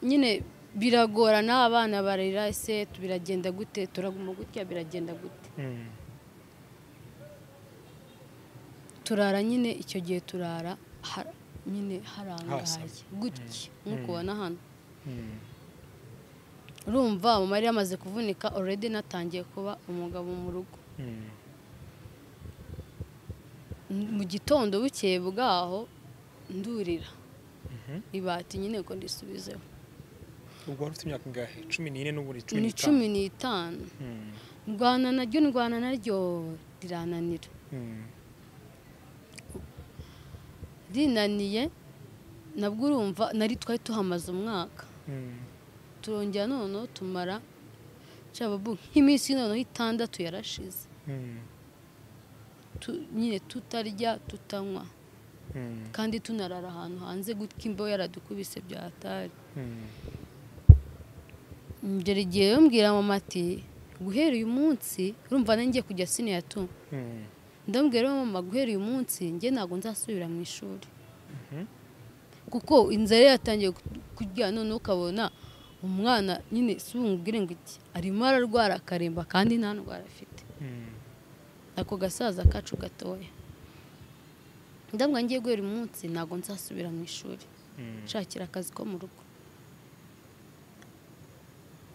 nyine biragorana abana barira ese biragenda gute turaguma gutya biragenda gute turara nyine icyo gihe turara ha- nyine harangaye Hasaze. gutya nk'uko ubona hano urumva mama yari yamaze kuvunika already natangiye kuba umugabo mu rugo M- mu gitondo bukeye bwaho ndurira ibati nyine ngo ndisubizeho ubwo wari ufite imyaka ingahe cumi n'ine n'ubundi cumi ni n'itanu cumi n'itanu ndwana naryo ndwana naryo rirananira rinaniye nabwo urumva nari twari tuhamaze umwaka turongera noneho tumara cyababu nk'iminsi noneho itandatu yarashize tu- nyine tutarya tutanywa kandi tunarara ahantu hanze gutya imbeho yaradukubise byatari ngera igihe yambwira mama ati guhera uyu munsi urumva nanjye kujya siniyatu ndambwira rero mama guhera uyu munsi njye ntabwo nzasubira mu ishuri kuko inzara yatangiye ku- kurya noneho ukabona umwana nyine si umubwire ngo iki arimo ararwara akaremba kandi nta ndwara afite ako gasaza kacu gatoya ndabwa ngiye guhera uyu munsi ntabwo nzasubira mu ishuri nshakira akazi ko mu rugo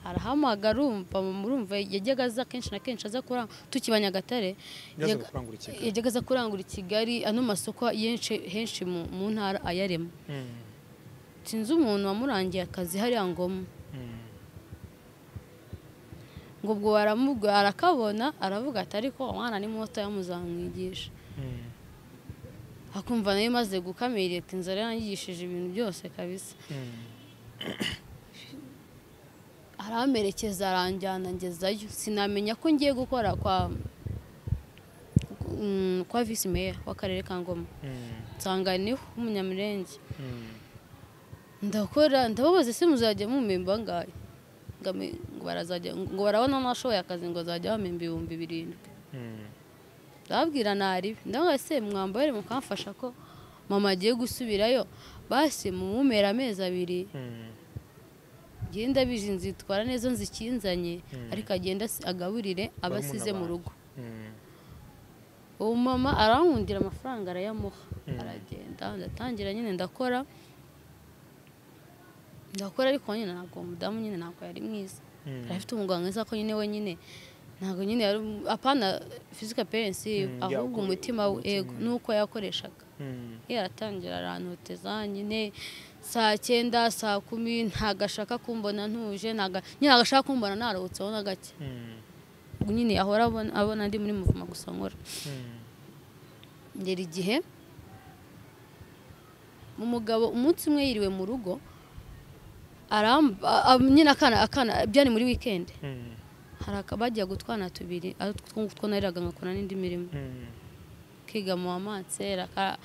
arahamagara urumva murumva yajyaga aza kenshi na kenshi aza kurangura tukiba nyagatare yazaga yajyaga- kurangura ikigo yajyaga aza kurangura i kigali ano masoko yenshi henshi mu mu ntara ayarema sinzi umuntu wamurangiye akazi hariya ngoma ngo ubwo waramubwo arakabona aravuga ati ariko umwana ni muto yamuzamwigisha akumva nayo imaze gukamira ati inzara yangishije ibintu byose kabisa aramerekeza aranjyana ngezayo sinamenya ko ngiye gukora kwa mm, kwa visi meya w'akarere ka ngoma nsanga niho w'umunyamirenge ndakora ndababaza ese muzajya mumemba angahe Ngo ame- ngo barazajya ngo barabona amashoboye akazi ngo azajya bamemba ibihumbi birindwi ndababwira naribi ndavuga se mwambare mukamfasha ko mama agiye gusubirayo basi mumumera amezi abiri ngenda bije nzitwara neza nzikinzanye ariko agenda asi- agaburire abasize mu abandi. rugo uwo mama arankundira amafaranga arayamuha aragenda ndatangira nyine ndakora ndakora ariko nyine ntabwo uwo mudamu nyine ntabwo yari mwiza yari afite umugabo mwiza ko nyine we nyine ntabwo nyine yari apana fizika perensi ahubwo yakuye umutima we umutima. ego nuko yakoreshaga yaratangira arantoteza nyine saa cyenda saa kumi ntabwo ashaka kumbona ntuje ntabwo nyine ntabwo ashaka kumbona naruhutseho na gake ubwo nyine ahora abona abona ndi muri muvuma gusa nkora ngera igihe umugabo umunsi umwe yiriwe mu rugo aramba a- a- nyine akana akana byari muri wikendi hari aka- bagiye gutwana tubiri ari two nariraga nkakora n'indi mirimo kiga mu wamansera ka-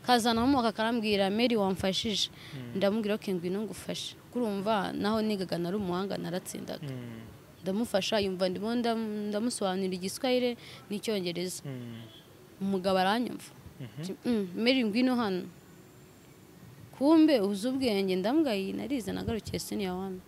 kazana umwaka karambwira meri wamfashije ndamubwira ko ngwino ngufashe kurumva naho nigaga nari umuhanga naratsindaga ndamufasha yumva ndimo ndam- ndamusobanurira igiswahire n'icyongereza umugabo aranyumva Ati, "Mm, meri ngwino hano kumbe uzi ubwenge ndambwira iyi narize nagarukiye siniya wani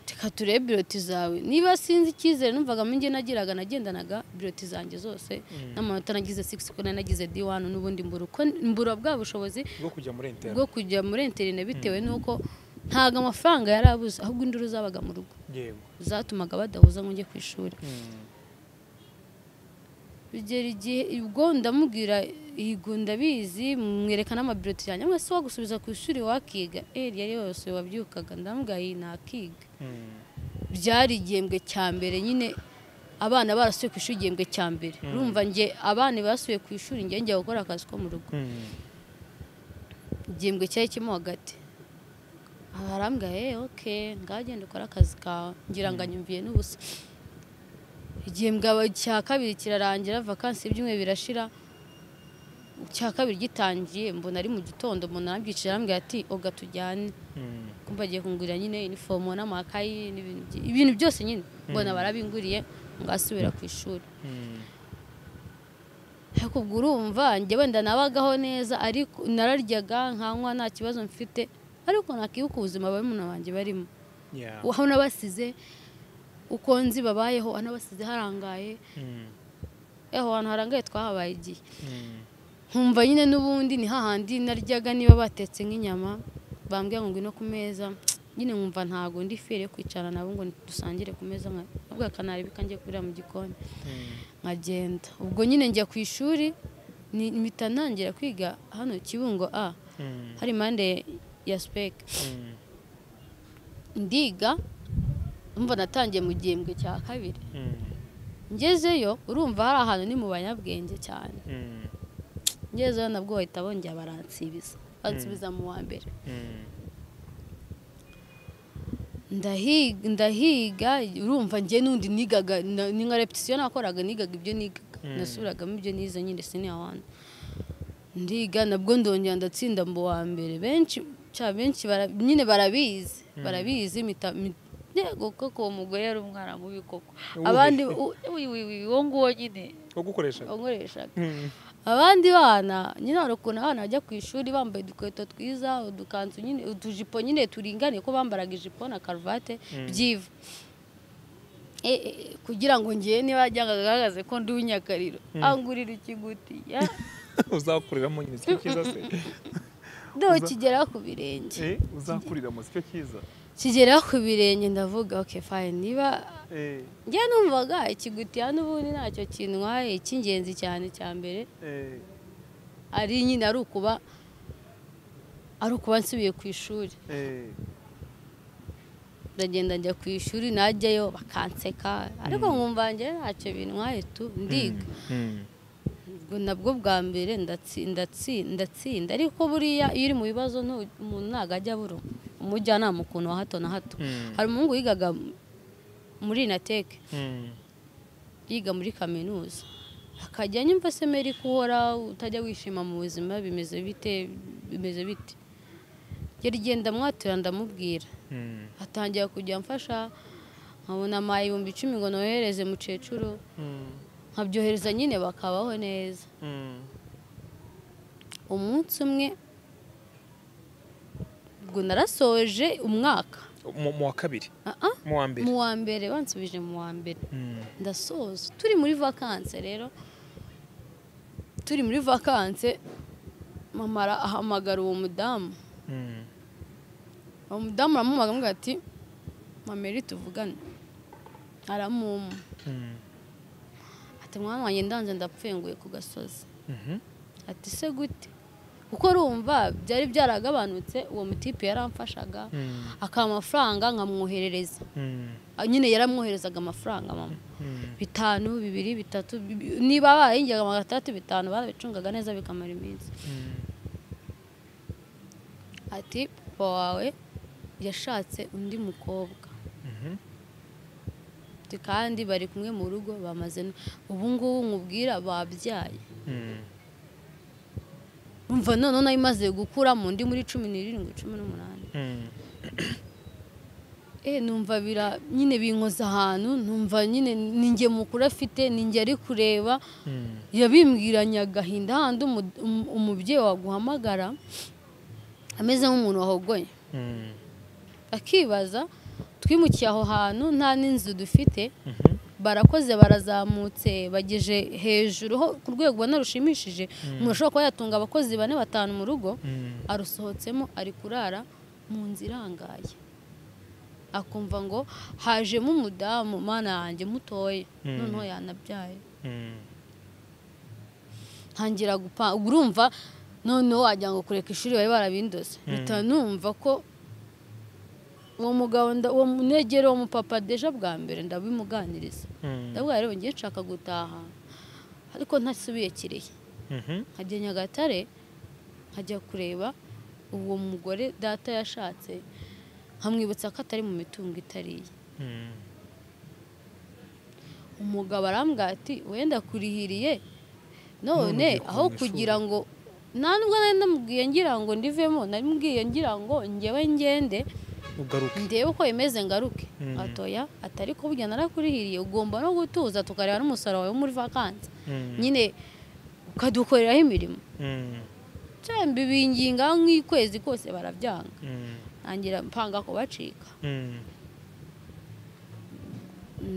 reka turebe biroti zawe niba sinzi icyizere numvaga njye nagiraga nagendanaga biroti zanjye zose n'amanota nagize sigisi ko nagize di wani n'ubundi mbura uko mbura bwa bushobozi bwo kujya muri interineti bwo kujya muri interineti bitewe n'uko ntabwo amafaranga yari abuze ahubwo induru zabaga mu rugo yego zatumaga badahuza ngo njye ku ishuri bigera igihe ubwo ndamubwira yego ndabizi mwereka n'amabiroti yanjye mwese wagusubiza ku ishuri wakiga eri yari yose wabyukaga ndamubwira iyi nakiga Mm. byari igihembwe cya mbere nyine abana barasuye ku ishuri igihembwe cya mbere urumva njye abana basuye ku ishuri njye njya gukora akazi ko mu rugo Mm. igihembwe cyari kirimo hagati arambwira eee oke ngagenda ukore akazi kawe ngira ngo anyumviye n'ubusa igihembwe aba- cya kabiri kirarangira vakansi ibyumweru birashira icya kabiri gitangiye mbona ari mu gitondo umuntu arabyicira arambwira ati oga tujyane Mm. kumva agiye kungurira nyine inifomo n'amakayi n'ibintu byi- ibintu byose nyine mbona barabinguriye ngo asubira ku ishuri Mm. ariko ubwo urumva njye wenda nabagaho neza ariko nararyaga nkanywa nta kibazo mfite ariko nakibuka ubuzima barumuna banjye barimo Yeah. aho nabasize uko nzi babayeho aho nabasize harangaye Mm. aho hantu harangaye twahabaye igihe Mm. nkumva nyine n'ubundi ni hahandi naryaga niba batetse nk'inyama bambwira ngo ngwino ku meza nyine nkumva ntabwo ndi fere yo kwicara nabo ngo dusangire ku meza ntabwo akanareba ikangiye kurira mu gikoni Mm. nkagenda ubwo nyine njya ku ishuri ni- mpita ntangira kwiga hano kibungo a Mm. hari impande ya sipeke Mm. ndiga umva natangiye mu gihembwe cya kabiri Mm. ngezeyo urumva hari ahantu ni mu banyabwenge cyane Mm. ngezeyo nabwo bahita bongera baransibiza bansibiza mu wa mbere Mm. ndahiga ndahiga urumva njye n'undi nigaga na- ni nka repetisiyo nakoraga nigaga ibyo nigaga Mm. nasubiragamo ibyo nize nyine siniya wani ndiga nabwo ndongera ndatsinda mu wa mbere benshi cya benshi bara- nyine barabizi barabizi mita- mi- yego koko uwo mugore yari umwana mubi koko Uwuhe? abandi u- uyu uyu uwo nguwo nyine Wo gukoresha. wankoreshaga Mm. abandi bana nyine hari ukuntu abana bajya ku ishuri bambaye udukweto twiza udukanzu nyine utujipo nyine turinganiye ko bambaraga ijipo na karuvate byiva E- e- kugira ngo ngewe niba yajyaga agaragaze ko ndi uw'inyakariro angurira ikigutiya Uzakuriramo nyine sicyo cyiza se. ndokigera ku birenge Eh, uzakuriramo sicyo cyiza. kigera ku birenge ndavuga ok fine niba Eh, njye numvaga ikigutiya n'ubundi ntacyo kintwaye icy'ingenzi cyane cya mbere eh. ari nyine ari ukuba ari ukuba nsubiye ku ishuri Eh. ndagenda njya ku ishuri najyayo bakanseka ariko nkumva njye ntacyo bintwaye tu ndiga Mm. ubwo nabwo bwa mbere ndatsi- ndatsi- ndatsinda ariko buriya iyo uri mu bibazo ntu- umuntu ntabwo ajya abura umujyanama ukuntu wa hato na hato Mm. hari umuhungu yigaga muri inateke Mm. yiga muri kaminuza akajya nyumva semeri kuhora utajya wishima mu buzima bimeze bite bimeze bite yari genda mwatura ndamubwira Mm. atangira kujya amfasha nkabona ama ibihumbi icumi ngo nohereze mukecuru Mm. nkabyohereza nyine bakabaho neza Mm. umunsi umwe ubwo narasoje umwaka Mu mu wa kabiri. Ah-ah, Mu wa mbere. mu wa mbere bansubije mu wa mbere Mm. ndasoza turi muri vakanse rero turi muri vakanse mama ara- ahamagara uwo mudamu Mm. uwo mudamu aramuhamagara amubwira ati mameri tuvugane aramuma Mm. ati mwana wanjye ndanze ndapfunguye ku gasozi Mhm. ati se gute kuko urumva byari byaragabanutse uwo mutipe yaramfashaga Mm. akaba amafaranga nkamwoherereza Mm. Ah, nyine yaramwoherezaga amafaranga mama Mm. bitanu bibiri bitatu bi- niba barayinjiraga magana atandatu bitanu barabicungaga neza bikamara iminsi Mm. ati papa wawe yashatse undi mukobwa Mhm. Ati, kandi bari kumwe mu rugo bamaze no- ubu ngubu nkubwira babyaye Mm. umva noneho nayo imaze gukura mu ndi muri cumi n'irindwi cumi n'umunani Mm. Eh, numva bira nyine binkoza ahantu numva nyine ninjye mukuru afite ninjye ari kureba Mm. yabimbwiranye agahinda handi umu- umu- umubyeyi waguhamagara ameze nk'umuntu wahogoye Mm. akibaza twimukiye aho hantu nta n'inzu dufite barakoze barazamutse bageje hejuru ho ku rwego ubona rushimishije umuntu ashobora kuba yatunga abakozi bane batanu mu rugo arusohotsemo ari kurara mu nzu irangaye akumva ngo hajemo umudamu mana yanjye mutoye noneho yanabyaye ntangira gupanga ubwo urumva noneho wagira ngo kureka ishuri bari barabindoze mpita numva ko uwo mugabo nda- uwo munegero uwo mupapa deja bwa mbere ndabimuganiriza ndabwo rero ngiye nshaka gutaha ariko ntasubiye kirehe nkajya nyagatare nkajya kureba uwo mugore data yashatse nkamwibutsa ko atari mu mitungo itariye umugabo arambwira ati wenda kurihiriye none ugiye kuva aho mu ishuri." kugira ngo nta nubwo nari namubwiye ngira ngo ndivemo nari mubwiye ngira ngo njyewe ngende ugaruke ndebe uko bimeze ngaruke Mm. atoya atari kubwira narakurihiriye ugomba no gutuza tukareba n'umusaruro wawe wo muri vakansi Mm. nyine ukadukoreraho imirimo Mm. cyangwa mbibinginga nk'ikwezi kose barabyanga Mm. ntangira mpanga kubacika Mm.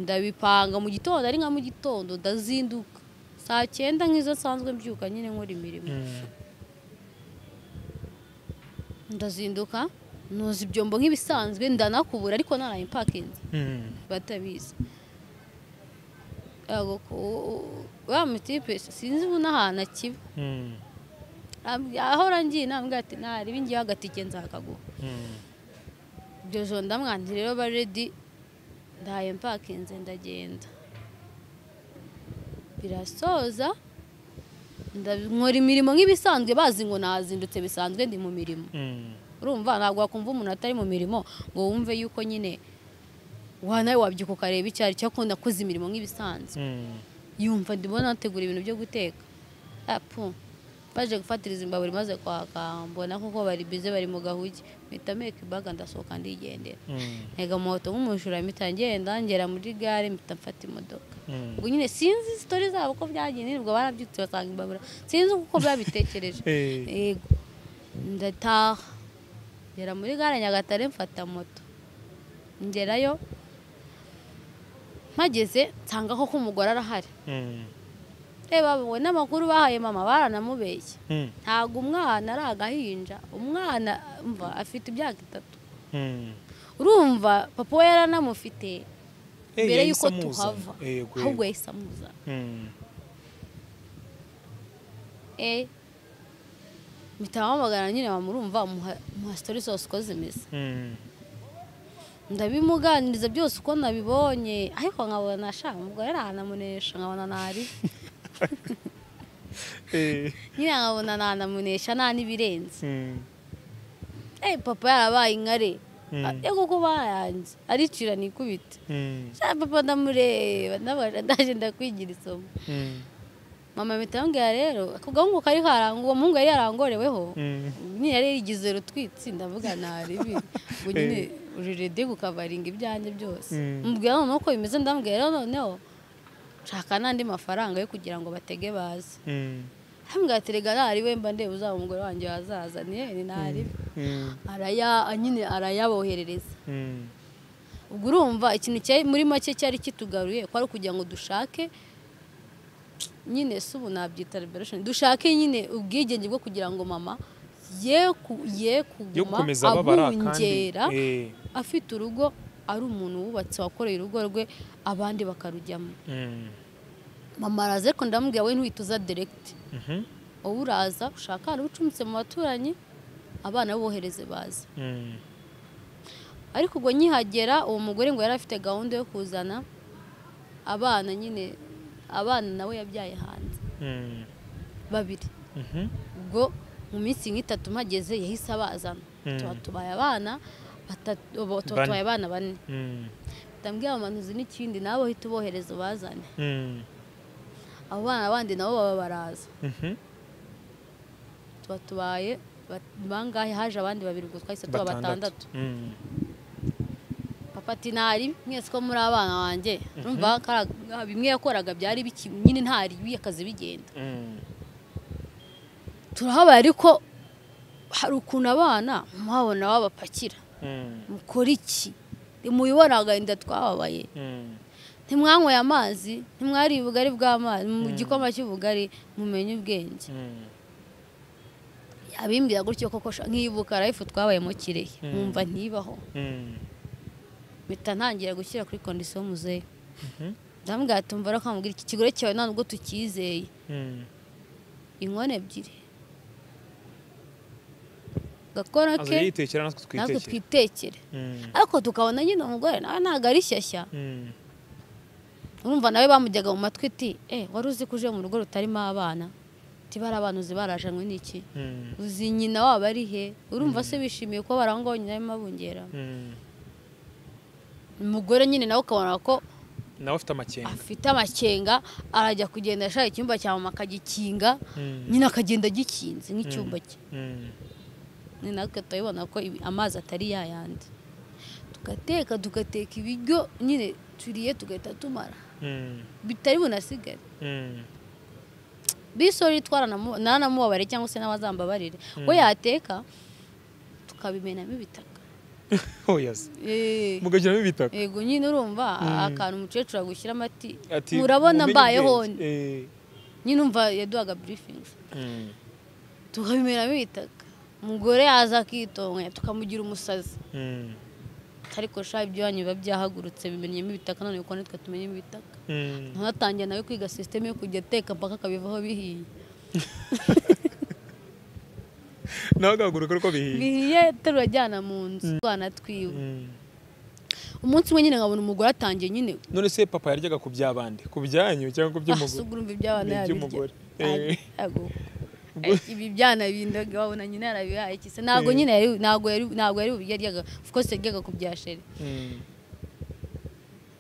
ndabipanga mu gitondo ari nka mu gitondo ndazinduka saa cyenda nk'izo nsanzwe mbyuka nyine nkora imirimo Mm. ndazinduka nuza ibyombo nk'ibisanzwe ndanakubura ariko naraye impakinze Mm. batabizi Yego, ku- u- wa mutipe sinzi ubu n'ahantu akiba Mm. Am- ahora ngiye nambwira ati ntarebe ngiye agatike nzakaguha Mm. ibyo joro ndamwangira rero ba redi ndaye mpakinze ndagenda birasoza nda- nkora imirimo nk'ibisanzwe bazi ngo nazindutse bisanzwe ndi mu mirimo Mm. urumva ntabwo wakumva umuntu atari mu mirimo ngo wumve yuko nyine wa nawe wabyuka ukareba icyo ari cyo akunda akoze imirimo nk'ibisanzwe Mm. yumva ndimo nategura ibintu byo guteka apu baje gufatiriza imbabura imaze kwaka mbona kuko bari bize bari mu gahugi mpita meka ibaga ndasohoka ndigendera Mm. ntega moto nk'umujura mpita ngenda ngera muri gare mpita mfata imodoka Mm. ubwo nyine sinzi sitori zabo uko byagiye niribwa barabyutse basanga imbabura sinzi uko babitekereje Eh. yego ndataha ngera muri gare nyagatare mfata moto ngerayo mpageze nsanga koko umugore arahari Mm. reba we n'amakuru bahaye mama baranamubeshye Mm. ntabwo umwana ari agahinja umwana umva afite imyaka itatu Mm. urumva papa we yaranamufite Eh, mbere yahise yuko amuzana. tuhava Yego, ahubwo yego. yahise amuzana Mm. eh mitahamagara nyine bamurumva muha muha sitori zose uko zimeze Mm. ndabimuganiriza byose uko nabibonye ariko nkabona ashaka umugore aranamunesha nkabona ntari Eh. nyine nkabona nanamunesha nta n'ibirenze Mm. eh papa yarabaye inkare Mm. Ah, yego ko bayanze aricira nikubita Mm. sha papa ndamureba ndabona ndaje ndakwigira isomo Mm. mama mpita yambwira rero ako gahungu kari karangu uwo muhungu yari yarangoreweho Mm. nyine yari yigize rutwitsi ndavuga ntaribi ngo nyine ururede gukavaringa ibyanjye byose Mm. mbwira noneho uko bimeze ndambwira rero noneho nshaka n'andi mafaranga yo kugira ngo batege baze Mm. hambwira ati rega ntariwe mba ndeba uzaba umugore wanjye wazaza ni ntaribi Mm. araya nyine arayaboherereza Mm. ubwo urumva ikintu cyari muri make cyari kitugaruye ko ari ukugira ngo dushake nyine si ubu nabyita liberation dushake nyine ubwigenge bwo kugira ngo mama ye ku- ye yo kuguma gukomeza babara kandi abungera Eh. afite urugo ari umuntu wubatse wakoreye urugo rwe abandi bakarujyamo Mm. mama araza ariko ndamubwira we ntuhituza direct Mhm. wowe uraza ushaka ahantu ucumbitse mu baturanyi abana bohereze baza Mm. ariko ubwo nkihagera uwo mugore ngo yari afite gahunda yo kuzana abana nyine abana nawe yabyaye hanze Mm. babiri Mhm. ubwo mu minsi nk'itatu mpageze yahise abazana Mm. tuba tubaye abana batatu ubu tuba Bane. tubaye abana bane Mm. ndambwira amanuzi n'ikindi nabo uhita ubohereza ubazane Mm. abo bana bandi nabo baba baraza Mhm. tuba tubaye bat- bangahe haje abandi babiri ubwo twahise tuba batandatu Mm. papa ati ntari mwese ko muri abana wanjye urumva kariya- bimwe yakoraga byari biki nyine ntari akazi bigenda Mm. turahabaye ariko hari ukuntu abana muhabona babapakira Mm. mukora iki muyibona agahinda twababaye ntimwanyweye amazi ntimwariye ubugari bw'amazi mu gikoma cy'ubugari mumenye ubwenge abimbwira gutyo koko sha- nkibuka rayifu twabaye mu kirehe nkumva ntibaho mpita ntangira gushyira kuri kondisiyo muzehe ndamubwira ati mvara kamubwira iki kigore cyawe nta nubwo tukizeye inkono ebyiri gakora aza ke yitekera natwe natwe twitekera twitekere Mm, ariko tukabona nyine umugore nawe ntabwo ari shyashya mm, urumva nawe bamujyaga mu matwi iti eh wari uzi ko uje mu rugo rutarimo abana uti bari abana uzi barajanywe n'iki mm, uzi nyina wabo ari he urumva se bishimiye ko bari aho ngaho nyina arimo abungera mm. umugore nyine nawe ukabona ko nawe afite amakenga afite amakenga arajya kugenda ashaka icyumba cya mama akagikinga Mm, nyine akagenda agikinze nk'icyumba cye mm, ni natwe turabibona ko ibi- amazi atari yayandi tugateka tugateka ibiryo nyine turiye tugahita tumara mm, bitari bunasigare mm, bisori itwara nanamubabarire cyangwa se n'abazambabarire we yateka tukabimenamo ibitaka oya se, Eh, mugagiramo ibitaka yego nyine urumva akantu umukecuru agushyiramo ati Ati, murabona mumenye mbayeho ubwenge. Eh, nyine umva yaduhaga burifingi mm, tukabimenamo ibitaka umugore yaza akitonga tukamugira umusazi mm, ariko sha ibyo wanyu biba byahagurutse bimenyemo ibitaka none kuko natwe tumenyemo ibitaka mm. ntunatangiye nawe kwiga sisiteme yo kujya ateka mpaka akabivaho bihiye nawe agahaguruka uko bihiye bihiye turajyana mu nzu twana twiwe Mm. umunsi umwe nyine nkabona umugore atangiye nyine none se papa yaryaga ku by'abandi ku byanyu cyangwa ku by'umugore asugura imvi by'abana Ni yabirya iby'umugore. Eh. Ntago. ibi byana bindaga wabona nyine yarabihaye iki se ntabwo Eh. nyine yari ntabwo yari ntabwo yari bubiryaga of course yaryaga ku bya sheri Mm,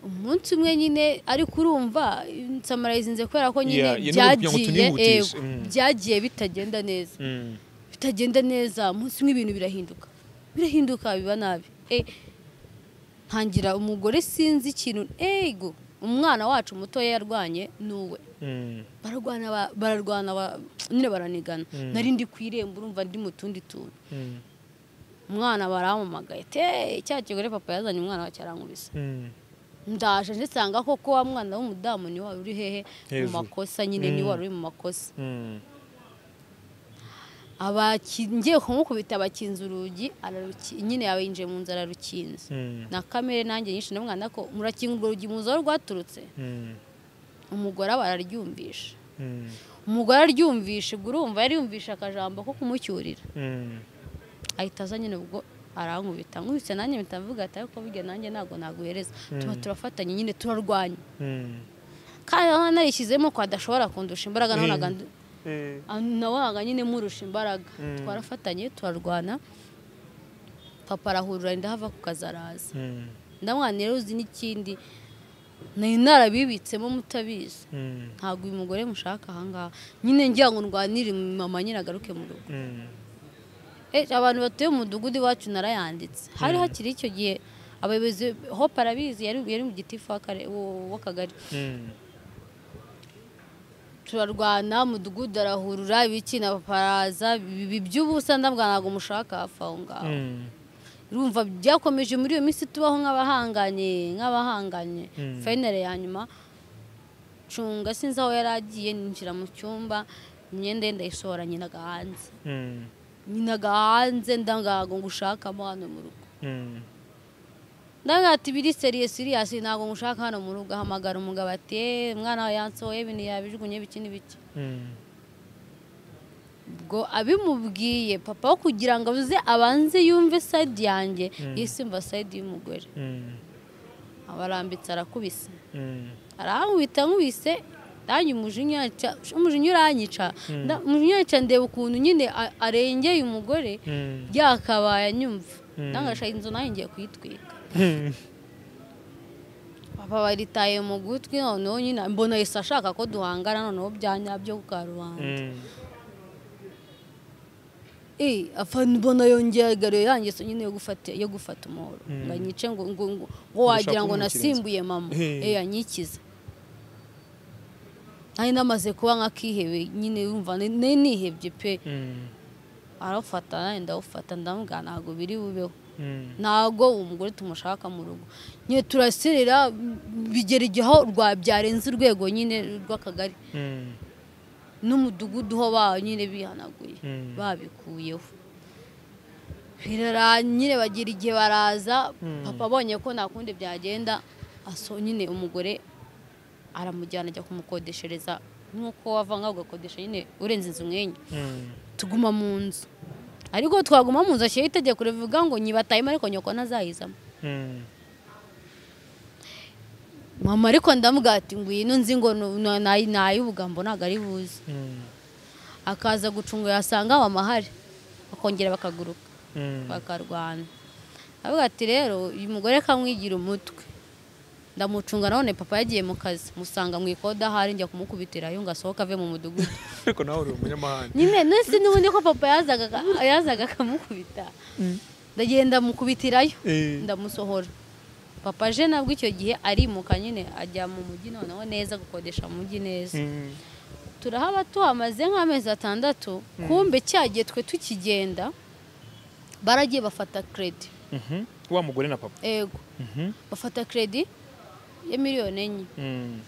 umunsi umwe nyine ariko urumva nsamarayizinze kubera ko nyine Yeah, yeah, no, kugira ngo byagiye eh, tunihutishe. Mm. byagiye bitagenda neza mm, bitagenda neza umunsi umwe ibintu birahinduka birahinduka biba nabi Eh, ntangira umugore sinzi ikintu ego umwana wacu mutoya yarwanye ni uwe mm, bararwana ba- bararwana ba- nyine baranigana Mm. nari ndi ku irembo urumva ndi mu tundi tuntu mm, umwana barampamagaye te cya kigore papa yazanye umwana wacu arankubise mm. ndaje ndisanga koko wa mwana w'umudamu ni wari uri hehe mu Hejuru. makosa nyine ni Mm. wari uri mu makosa Mm. Abaki- ngiye kumukubita abakinze urugi araruki- nyine yabinjiye mu nzu ararukinze Mm. na kamere nanjye nyinshi ndamwana ko murakinga urwo rugi muzi aho rwaturutse Mm. umugore aba araryumvisha Mm. umugore aryumvisha ubwo urumva yari yumvisha akajambo ko kumucyurira Mm. ahita aza nyine ubwo arankubita nkubise nanjye mpita mvuga ati ariko burya nanjye ntabwo naguhereza tuba turafatanye nyine turarwanya Mm. kandi nawe narishyizemo ko adashobora kundusha imbaraga nabonaga ndu- Eh, an- nabonaga nyine murusha imbaraga twarafatanye turarwana papa arahurura ndahava ku kazi araza mm, ndamwana rero uzi n'ikindi nari narabibitsemo mutabizi mm, ntabwo uyu mugore mushaka ahangaha nyine ngira ngo ndwanire mama nyine agaruke mu rugo mm. Eh, abantu batuye mu mudugudu iwacu narayanditse hari hakiri icyo gihe abayobozi hope arabizi yari yari mu gitifu w'akare- wo- w'akagari Mm. turarwana umudugudu arahurura ibiki na papa araza ibi by'ubusa ndabwa ntabwo mushaka hafi aho ngaho Mm. urumva byakomeje muri iyo minsi tubaho nk'abahanganye nk'abahanganye fayinari ya nyuma cunga sinzi aho yari agiye ninjira mu cyumba imyenda ye ndayisohora nyinaga hanze Mm. nyinaga hanze ndangago ngo ushakamo hano mu rugo Mm. ndabona ati biri seriye siriyasi ntabwo ngushaka hano mu rugo ahamagara umugabo ati "Eh, umwana wawe yansohoye ibintu yabijugunye biki n'ibiki Mm. ubwo abimubwiye papa wo kugira ngo abuze abanze yumve sayidi yanjye yisimba sayidi y'umugore Mm. abarambitse arakubise Mm. arankubita nkubise nanjye umujinya ca- umujinya uranyica nda- umujinya uranyica ndeba ukuntu nyine a- arengeye umugore Mm. byakabaye anyumva Mm. ndangasha inzu nayo ngiye kuyitwika Mm. papa baritaye mu gutwi noneho nyine mbona yesi ashaka ko duhangana noneho bya nyabyo ku karubanda Mm. eh afana mbona yongeye agaruye yangeso nyine yo gufata yo gufata umuhoro Mm. ngo anyice ngo ngo ngo ngo wagira ngo kumwikiriza. nasimbuye mama Eh. eh anyikiza nari namaze kuba nk'akihebe nyine yumva nari nihebye pe Mm. arafata nanjye ndawufata ndamubwira ntabwo biri bubeho ntabwo umugore tumushaka mu rugo nyine turasirira bigera igihe aho rwa byarenze urwego nyine rw'akagari n'umudugudu ho ba nyine bihanaguye Mm. babikuyeho birara nyine bagira igihe baraza papa abonye ko nta kundi byagenda aso nyine umugore aramujyana ajya kumukodeshereza nk'uko wava ngaho ugakodesha nyine urenze inzu nk'enye tuguma mu nzu ariko twaguma mu nzu ashyiraho itegeko rivuga ngo nyibatayemo ariko nyoko ntazayizamo mama ariko ndamubwira ati ngwino nzi ngo nay'ubugambo ntabwo ari buze akaza gucunga yasanga aho amahari bakongera bakaguruka bakarwana avuga ati rero uyu mugore kamwigira umutwe ndamucunga none papa yagiye mu kazi musanga mu ikoda ahari njya kumukubitirayo ngo asohoke ave mu mudugudu ariko nawe uri umunyamahanga nyine nese n'ubundi ko papa yazaga aka- yazaga akamukubita ndagenda mukubitirayo Eh. ndamusohora papa je nabwo icyo gihe arimuka nyine ajya mu mujyi noneho neza gukodesha mu mujyi neza turahaba tuhamaze nk'amezi atandatu kumbe cyagiye twe tukigenda baragiye bafata kredi Mhm. wa mugore na papa ego Mhm. bafata kredi ya miliyoni enye Mm.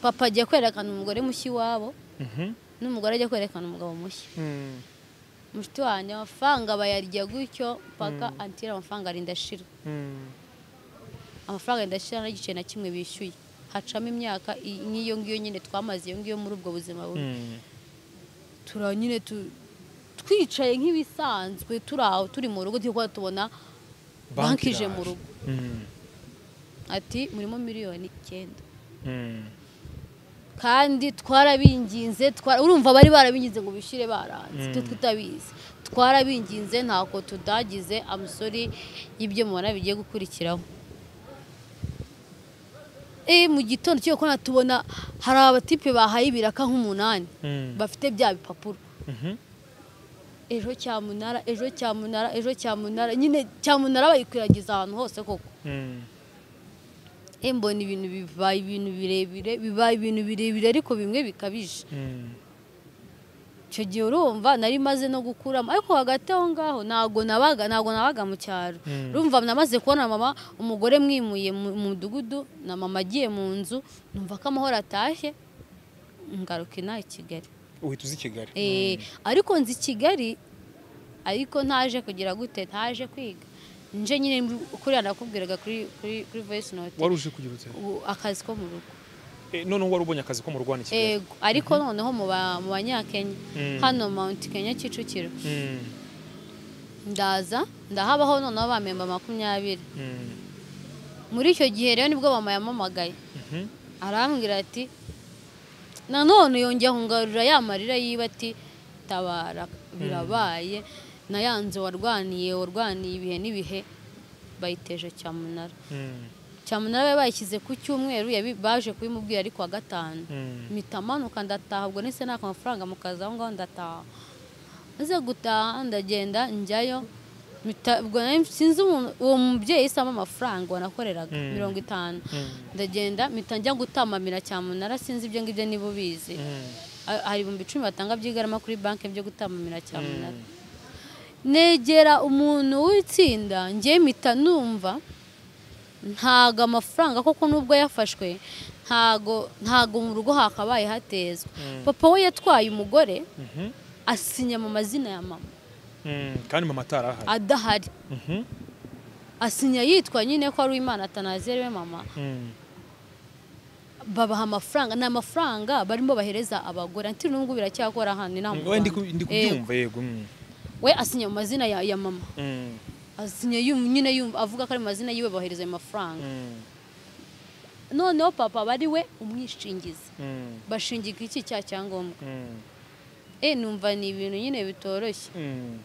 papa ajya kwerekana umugore mushya iwabo Mhm. n'umugore ajya kwerekana umugabo mushya Mm. mushiti wanjye amafaranga bayarya gutyo mpaka antira amafaranga arindashira Mm. amafaranga ndashyira n'igice na kimwe bishyuye hacamo imyaka i- nk'iyo ngiyo nyine twamaze iyo ngiyo muri ubwo buzima bubi Mm. tura nyine tu- twicaye nk'ibisanzwe turi aho turi mu rugo turi kuba tubona banki ije mu rugo Mm. ati murimo miliyoni icyenda Mm. kandi twarabinginze twara- urumva bari barabinginze ngo bishyire baranze twe tutabizi twarabinginze ntako tudagize amusori y'ibyo mubona bigiye gukurikiraho Eh, mu gitondo cyo kubona tubona hari abatipe bahaye ibiraka nk'umunani Mm. bafite bya bipapuro Mhm. ejo cyamunara ejo cyamunara ejo cyamunara nyine cyamunara bayikwirakwiza ahantu hose koko Mm. Eh, mbona ibintu bibaye ibintu birebire bibaye ibintu birebire ariko bimwe bikabije Mm. icyo gihe urumva nari maze no gukuramo ariko hagati aho ngaho ntabwo nabaga ntabwo nabaga mu cyaro Mm. urumva namaze kubona mama umugore mwimuye mu mu mudugudu na mama agiye mu nzu numva ko amahoro atashye ngaruka inaha i kigali uhita uzi kigali Eh, ariko nzi kigali ariko ntaje kugira gute ntaje kwiga nje nyine kuriya nakubwiraga kuri kuri kuri voice note wari uje kugira ute u- akazi ko mu rugo Eh, noneho wari ubonye akazi ko mu rwanda i kigali ego ariko noneho mu ba- mu banyakenya Mm. hano mount kenya kicukiro Mm. ndaza ndahabaho noneho abamemba makumyabiri Mm. muri icyo gihe rero nibwo mama yamamagaye Mhm. arambwira ati nanone yongera kungarurira ya marira yiba ati tabara birabaye na ya nzu warwaniye warwaniye ibihe n'ibihe bayiteje cyamunara Mm. cyamunara bari bayishyize ku cyumweru yabi- baje kubimubwira ariko wa gatanu Mm. mpita manuka ndataha ubwo nise naka amafaranga mukazi aho ngaho ndataha maze gutaha ndagenda njyayo mpita- ubwo nari sinzi umuntu- uwo mubyeyi yahise ampa amafaranga wanakoreraga Mm. mirongo itanu Mm. ndagenda mpita njya gutamamira cyamunara sinzi ibyo ngibyo niba ubizi Mm. Ha- hari ibihumbi icumi batanga by'igarama kuri banki byo gutamamira cyamunara negera umuntu w'itsinda njye mpita numva ntago amafaranga koko nubwo yafashwe ntago ntago mu rugo hakabaye hatezwa papa we yatwaye umugore Mhm. asinya mu mazina ya mama Mm. kandi mama atari ahari adahari Mhm. asinya yitwa nyine ko ari uwimana atanazere we mama Mm. babaha amafaranga ni amafaranga barimo bahereza abagore ati n'ubwo biracyakora hano inaha mu Mm, oya, ndi ku- Rwanda. ndi kubyumva yego Mm. Eh, we asinya mu mazina ya, ya mama Mm. asinya yum- nyine yumva avuga ko ari mu mazina yiwe bohereza ayo mafaranga Mm. noneho papa bari we umwishingizi Mm. bashingiga iki cya cyangombwa Mm. eh numva ni ibintu nyine bitoroshye Mm.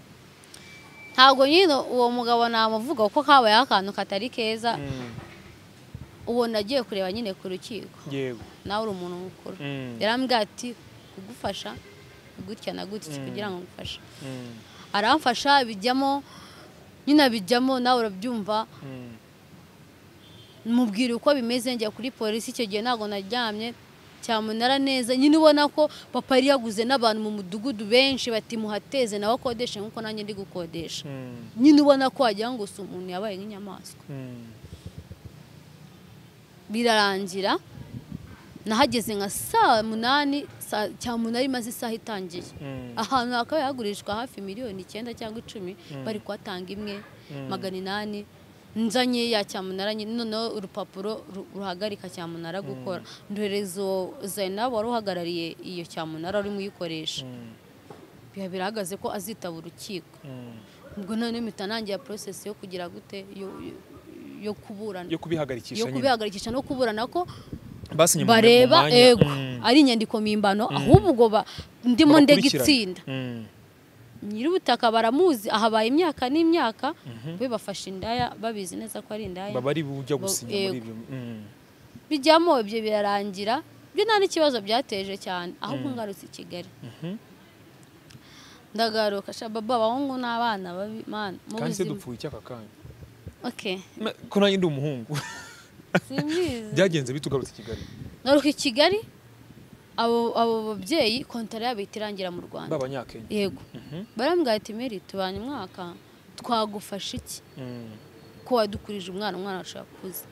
ntabwo nyine uwo mugabo namuvuga kuko kabaye akantu katari keza Mm. uwo nagiye kureba nyine ku rukiko yego nawe uri umuntu mukuru Mm. yarambwira ati kugufasha gutya na gutya kugira ngo ngufashe Mm. aramfasha bijyamo nyine abijyamo nawe urabyumva Mm. mubwira uko bimeze njya kuri polisi icyo gihe ntabwo naryamye cyamunara neza nyine ubona ko papa yari yaguze n'abantu mu mudugudu benshi bati muhateze nawe akodeshe nk'uko nanjye ndi gukodesha nyine ubona ko wagira ngo si umuntu yabaye nk'inyamaswa birarangira nahageze nka saa munani saa- cyamunara imaze isaha itangiye ahantu hakaba hagurishwa hafi miliyoni icyenda cyangwa icumi bari kuhatanga imwe magana inani nzanye ya cyamunara nyine noneho urupapuro ru- ruhagarika cyamunara gukora ndohereza uwo zainab wari uhagarariye iyo cyamunara urimo uyikoresha biba birahagaze ko azitaba urukiko ubwo noneho mpita nangira porosesi yo kugira gute yo- yo- yo kuburana yo kubihagarikisha yo nyine kubihagarikisha no kuburana ko basinye mu bareba mwanya. ego Mm. ari inyandiko mpimbano ahubwo ba- ndimo ndega Babakurikirana. itsinda Mm. nyir'ubutaka baramuzi ahabaye imyaka n'imyaka be bafashe indaya babizi neza ko ari indaya baba ari bujya Bo- gusinya muri yego. ibyo Mm. bijyamo ibyo birarangira byo nta n'ikibazo byateje cyane ahubwo ngarutse i kigali ndagaruka shababa abahungu n'abana babi mana mu kandi se buzima dupfuye icyaka kanya okay Me- ko nanjye ndi umuhungu simbizi byagenze bitugarutse i kigali ngaruka i kigali abo abo babyeyi kontara yabo ihita irangira mu rwanda b'abanyakenya yego barambwira ati meri tubanye umwaka twagufasha iki Mm. ko wadukurije umwana umwana wacu yakuze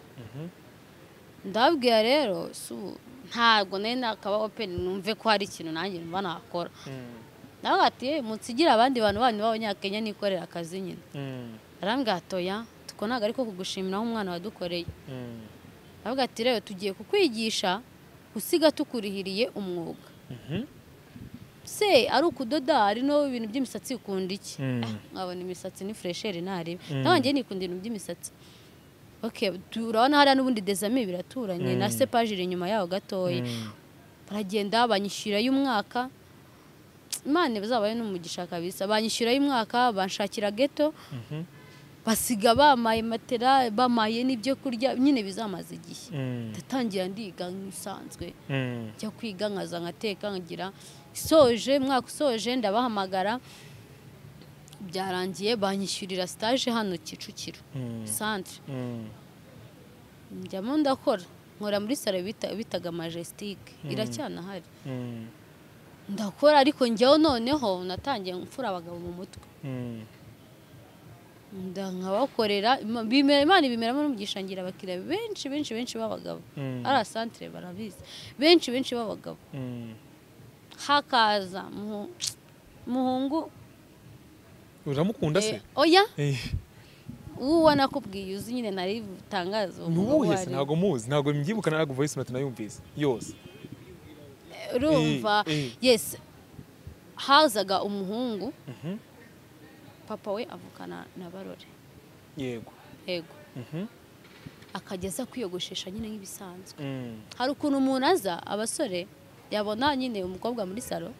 ndababwira rero si ubu ntabwo nari nakaba openi numve ko hari ikintu nanjye numva nakora Mm. nawe ati "Eh, munsigire abandi bantu banyu b'abanyakenya nikorera akazi nyine Mm. barambwira ati oya tuko ntabwo ari ko kugushimira aho umwana wadukoreye Mm. ndavuga ati rero tugiye kukwigisha gusiga tukurihiriye umwuga Mhm. se ari ukudoda hari no ibintu by'imisatsi ukunda iki Mm. Ah, nkabona imisatsi ni furesheri ntareba Mm. nawe ngewe nikunda ibintu by'imisatsi okay tu- urabona hariya n'ubundi dezami biraturanye na Mm. sepaje iri inyuma yaho gatoya Mm. baragenda banyishyura y'umwaka imana bazabaye n'umugisha kabisa banyishyura y'umwaka banshakira geto Mhm. basiga bamaye matera bamaye n'ibyo kurya nyine bizamaze igihe Mm. ndatangira ndiga nk'isanzwe Mm. njya kwiga nkaza nkateka nkagira isoje mwaka usoje ndabahamagara byarangiye banyishyurira stage hano kicukiro Mm. centre Mm. njyamo ndakora nkora muri salo bita, bitaga majestique iracyanahari Mm. ndakora ariko njyewe noneho natangiye mfura abagabo mu mutwe Mm. nda nkabakorera Ima- bimera imana ibimeramo n'umugisha ngira abakiriya benshi benshi benshi b'abagabo Mm. ari asantere barabizi benshi benshi b'abagabo Mm. hakaza Muhu- muhungu uramukunda se Eh, oya Eh, uwo ubona ko ubwiye uzi nyine nari butangaza nuwuhe se ntabwo muzi ntabwo mbyibuka ntabwo voice note nayumvise yose urumva Eh, eh. yes hazaga umuhungu Mhm. papa we avukana na barore yego yego Mhm. akageza kwiyogoshesha nyine nk'ibisanzwe Mm. hari ukuntu umuntu aza abasore yabona nyine umukobwa muri salo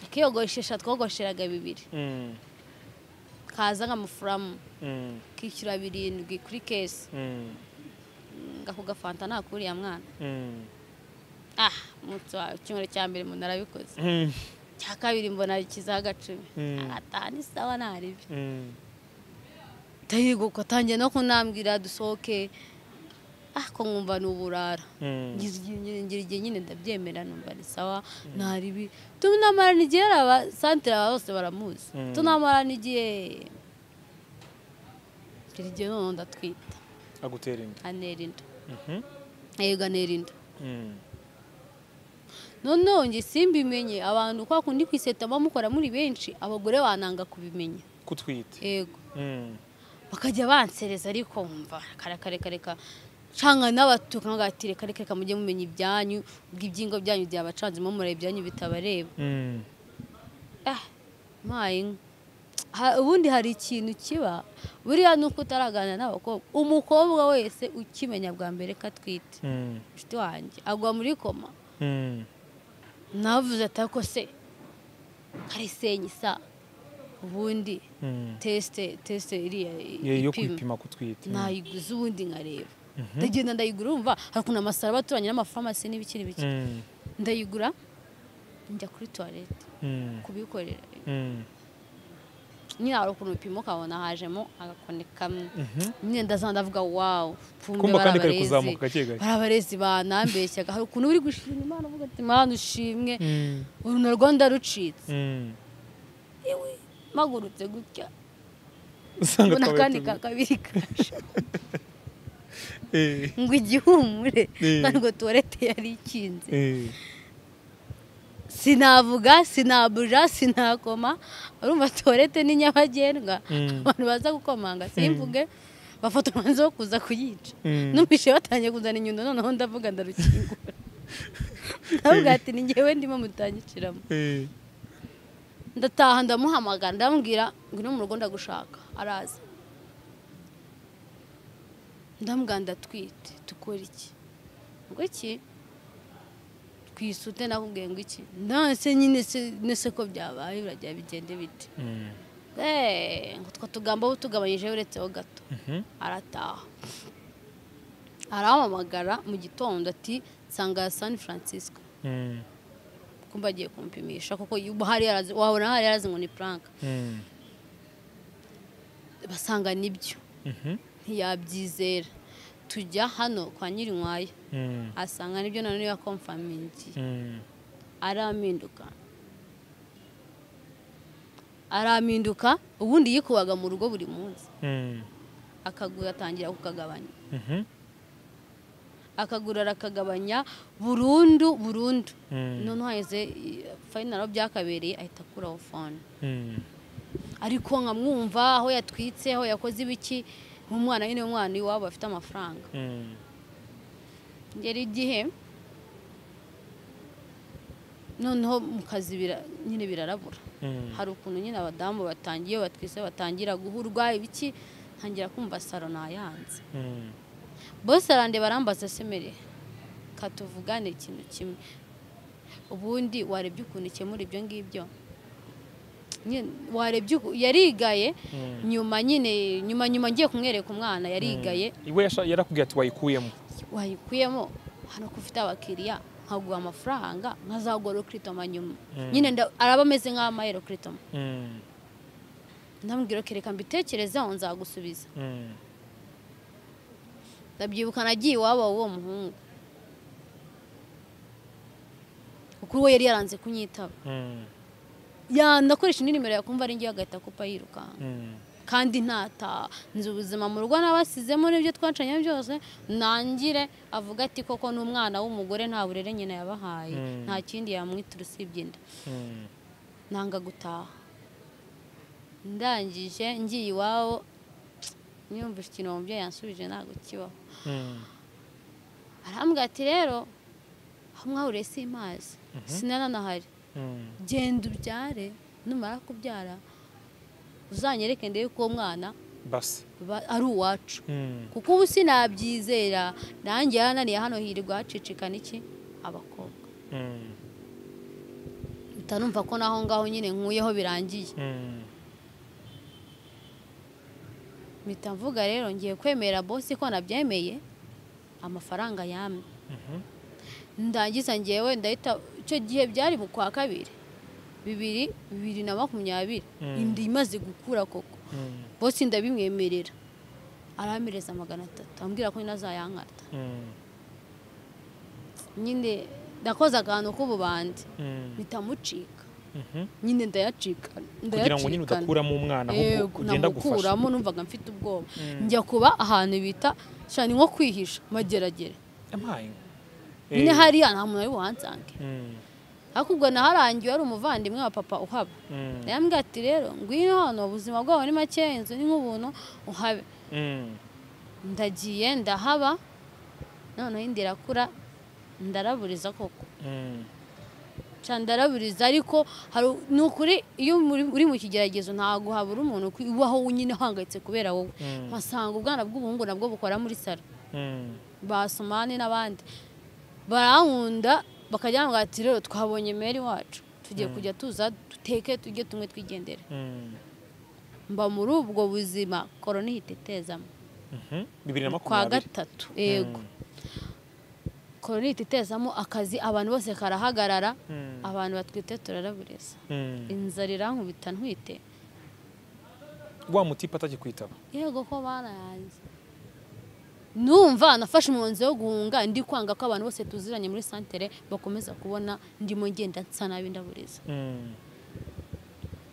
akiyogoshesha twogosheraga bibiri Mm. kaza nk'amafuramu Mm. kishyura birindwi kuri kesi Mm. ako gafanta nakuriya mwana Mm. ah umunsi wa icyumweru cya mbere umuntu arabikoze Mm. cya kabiri mbona ikizaho agacumi Mm. atanu isawa ntaribi Mm. ndayigoka atangiye no kunambwira dusohoke ah ko nkumva ni uburara Mm. ngize igihe- ngira ngira igihe nyine ndabyemera numva ni sawa ntaribi tunamarana igihe ari abasantere aba bose baramuzi Mm. tunamarana igihe ngira igihe noneho ndatwita agutera inda antera inda Mhm. yego antera inda Mm. noneho njye simbimenye abantu kwa kundi ku iseta bamukora muri benshi abagore bananga kubimenya kutwite yego Mm. bakajya bansereza ariko nkumva karekarekareka canga n'abatuka nkagati reka reka reka mujye mumenya ibyanyu bw'ibyingo byanyu byabacanzemo mureba ibyanyu bitabareba Mm. ah maye ha, ubundi hari ikintu kiba buriya ni uko utaraganira n'abakobwa umukobwa wese ukimenya bwa mbere ko atwite Mm. inshuti wanjye agwa muri koma Mm. navuze atako se karisenyi sa ubundi Mm. tesite tesite iriya Ye- yo ipima. kwipima kutwite Mm. nayiguze ubundi nkareba ndagenda ndayigura umva hari ukuntu amasaro aba aturanye n'amafarumasi n'ibikiri bike Mm. ndayigura njya kuri tuwarete Mm. kubikorera Mm. nyine hari ukuntu bipima ukabona hajemo agakoni kamwe nyine ndaza ndavuga wawu Kumva kandi kari kuzamuka gake gake. barabarezi banambeshyaga hari ukuntu uri gushima imana uvuga ati mana ushimwe uru narwo ndarucitse Mm. yewe mpagurutse gutya Usanga mbona akabari akandi tuzi- ka kabiri kaje Eh, ngo igihumure Eh. ntabwo tuwarete yari ikinze eh. sinavuga sinabuja sinakoma urumva tuwarete ni nyabagendwa Mm. abantu baza gukomanga simvuge bafata umwanzuro wo kuza kuyica Mm. numvise batangiye kuzana inyundo noneho ndavuga ndarukingura ndavuga ati ni njyewe ndimo mutangiciramo Eh. ndataha ndamuhamagara ndamubwira ngwino mu rugo ndagushaka araza ndamubwira ndatwite dukore iki ngo iki twisute nakubwiye ngo iki ndase nyine se nese ko byabaye birajya bigende bite Mm. Eh, ngo utwo tugambo bo tugabanyijeho uretseho gato Mhm. arataha arahamamagara mu gitondo ati nsanga ya san francisco Mm. kumva agiye kumpimisha kuko ubu hari yarazi wabona hari yarazi ngo ni puranka Mm. basanga nibyo Mhm. ntiyabyizera tujya hano kwa nyirinkwaya Mm. asanga nibyo nanone yakomfamingiye Mm. arampinduka arampinduka ubundi yikubaga mu rugo buri munsi Mm. akaguru atangira kukagabanya Mhm. akaguru arakagabanya burundu burundu Mm. noneho haheze fayinaro byakabereye ahita akuraho fone Mm. ariko nkamwumva aho yatwitse aho yakoze ibiki nk'umwana nyine umwana iwabo afite amafaranga Mm. ngera igihe noneho mu kazi bira- nyine birarabura Mm. hari ukuntu nyine abadamu batangiye batwise batangira guhurwa ibiki ntangira kumva saro nayanze Mm. bose arandeba arambaza semere katuvugane ikintu kimwe ubundi warebye ukuntu ukemura ibyo ngibyo Nyine warebye uku- yarigaye Mm. nyuma nyine nyuma nyuma ngiye kumwereka umwana yarigaye iwe yasha- yarakubwiye ati wayikuyemo wayikuyemo hano ko ufite abakiriya nkaguha amafaranga nkazagura ukiritoma nyuma Mm. nyine nda- araba ameze nk'amayero ukiritoma Mm. ndamubwira ko reka mbitekerezeho nzagusubiza Mm. ndabyibuka nagiye iwabo w'uwo muhungu kuko we yari yaranze kunyitaba Mm. Ya, ndakoresha indi nimero yakumva ari ngiye agahita kupa yirukanka Mm. kandi ntata nzi ubuzima mu rugo nabasizemo n'ibyo twacanye byose nangire avuga ati koko n'umwana w'umugore nta burere nyina yabahaye Mm. nta kindi yamwitira usibye inda Mm. nanga gutaha ndangije ngiye iwabo nyumva ikintu uwo mubyeyi yansubije ntabwo kibaho Mm. arambwira ati rero aho mwahuriye si mazi sinananahari Mm. genda ubyare numara kubyara uzanyereke ndebe ko uwo mwana basi ba- ari uwacu Mm. kuko ubu sinabyizera nanjye yarananiye hano hirwa hacicikana iki abakobwa Mm. mpita numva ko naho ngaho nyine nkuyeho birangiye Mm. mpita mvuga rero ngiye kwemera bosi ko nabyemeye amafaranga yamye Mhm. ndangiza ngewe ndahita icyo gihe byari mu kwa kabiri bibiri bibiri na makumyabiri Mm. inda imaze gukura koko Mm. bose ndabimwemerera aramereza magana atatu ambwira ko nyine azayankata Mm. nyine nakoze akantu k'ububandi Mm. bitamucika Mhm. nyine ndayacika kugira ngo nyine ndayacikana udakuramo umwana ahubwo yego ugenda gufasha namukuramo numvaga mfite ubwoba njya kuba ahantu bita shani nko kwihisha mageragere amaye nyine hariya nta muntu ari buhansange ariko ubwo naharangiwe hari umuvandimwe wa papa uhaba yambwira ati rero ngwino hano ubuzima bwawe ni make inzu ni nk'ubuntu uhabe ndagiye ndahaba noneho indi irakura ndaraburiza koko Ca ndaraburiza ariko hari ni ukuri iyo muri- uri mu kigeragezo ntabwo habura umuntu ukwi- ubaho nyine uhangayitse kubera wowe Mm. mpasanga ubwana bw'ubuhungu nabwo bukora muri salo basomani n'abandi barankunda bakajya bambwira ati rero twabonye meri wacu tugiye kujya tuza duteke tujye tumwe twigendere mba muri ubwo buzima korona ihita itezamo bibiri na kwa makumyabiri gatatu yego korona ihita itezamo akazi abantu bose karahagarara Mm. abantu batwite turaraburiza Mm. inzara irankubita ntwite wa mutipe atakikwitaba yego ko barayanze numva nafashe umwanzuro wo guhunga ndi kwanga ko abantu bose tuziranye muri santere bakomeza kubona ndimo ngenda nsa nabi ndaburiza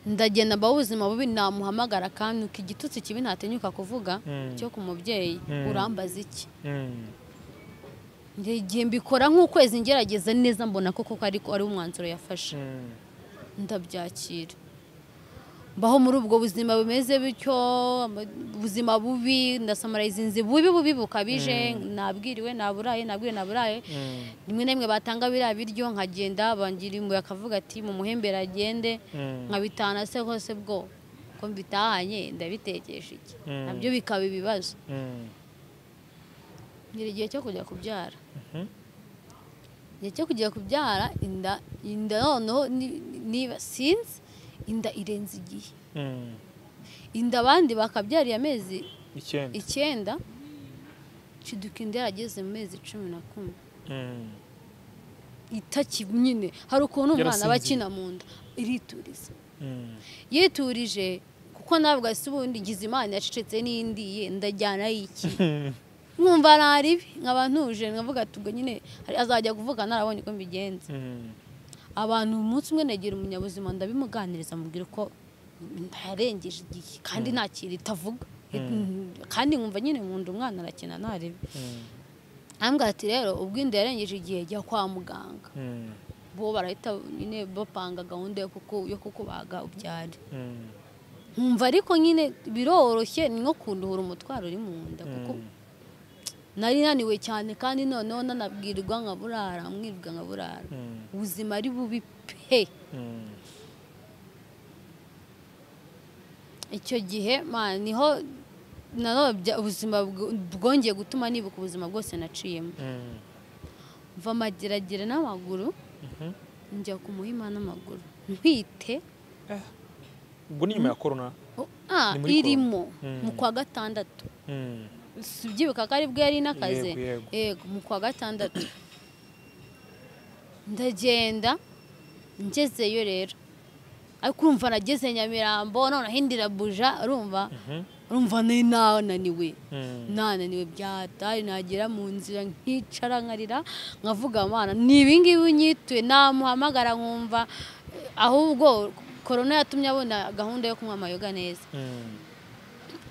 ndagenda mba ubuzima bubi namuhamagara akantu igitutsi kibi ntatinyuka kuvuga Mm. cyo ku mubyeyi Mm. urambaza iki Njye igihe mbikora nk'ukwezi ngerageza neza mbona koko ko ariko ari umwanzuro yafashe ndabyakira mbaho muri ubwo buzima bumeze bityo ama- ubuzima bubi ndasamariza inzi bubi bubi bukabije nabwiriwe naburaye nabwiriwe naburaye rimwe na rimwe batanga biriya biryo nkagenda bangira imbuye akavuga ati mu muhembera agende nkabitahana se hose bwo ko mbitahanye ndabitekesha iki Mm. nabyo bikaba ibibazo ngira igihe cyo kujya kubyara igihe cyo kujya kubyara inda inda noneho ni- niba sinzi inda irenze igihe inda abandi bakabyariye amezi icyenda icyenda ciduka inda yarageze mu mezi cumi na kumwe Mm. itaki nyine hari ukuntu umwana aba Yarasinziriye. akina mu nda irituriza Mm. yiturije kuko ntabwo asa ubundi ngize imana yacecetse n'indiye ndajyana y'iki nkumva ari ibi nkaba ntuje nkavuga ati ubwo nyine hari- azajya kuvuga narabonye uko mbigenza Mm. abantu umunsi umwe negera umunyabuzima ndabimuganiriza mubwira ko ndayarengeje igihe kandi nta kintu itavuga kandi nkumva nyine mu nda umwana arakina ntarebe Mm. arambwira ati rero ubwo inda yarengeje igihe jya kwa muganga Mm. bo barahita nyine bapanga gahunda yo kuku- yo kukubaga ubyare Mm. nkumva ariko nyine biroroshye ni nko kunduhura umutwaro uri mu nda kuko Mm. nari naniwe cyane kandi noneho nanabwirwa nkaburara mwirwa nkaburara Mm. ubuzima ari bubi pe Mm. icyo gihe man niho nanone bya- ubuzima bw- bwongeye gutuma nibuka ubuzima bwose naciyemo Mm. mva amageragira n'amaguru Mhm. njya ku muhima n'amaguru ntwite ubwo ni nyuma ya korona o- ah, Ni muri irimo Mm. mu kwa gatandatu Mm. si ubyibuka ko ari bwo yari n'akazi Yego, yego. yego mu kwa gatandatu ndagenda ngezeyo rero ariko urumva nageze nyamirambo noneho indi irabuja urumva Mhm. urumva ni nawe naniwe Mm. nananiwe byatari nagera mu nzira nkicara nkarira nkavuga amana ni ibingibi nyituye namuhamagara nkumva eh, ahubwo korona yatumye abona gahunda yo kunywa amayoga neza Mm.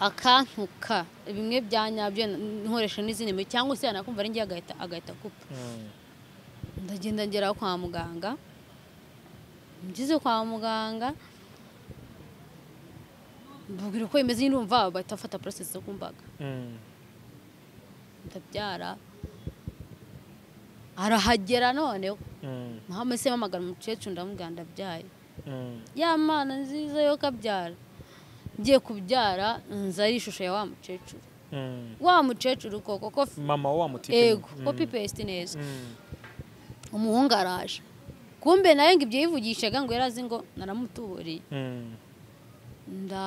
akantuka bimwe bya nyabyo nkoresha n'izindi mbi cyangwa se yanakumva ari njye agahita agahita akupa Mm. ndagenda ngera kwa muganga ngeze kwa muganga mbabwira uko bimeze nyine urumva bahita bafata porosesi zo kumbaga Mm. ndabyara arahagera noneho Mm. muhamese mpamagara umukecuru ndamubwira ndabyaye Mm. ya mana nziza yo kabyara ngiye kubyara nza ari ishusho ya wa mukecuru Mm. wa mukecuru koko ko mama wa mutipe ego Mm. kopi pesite neza Mm. umuhungu araje kumbe nawe ngo ibyo yivugishaga ngo yari azi ngo naramutuburiye Mm. nda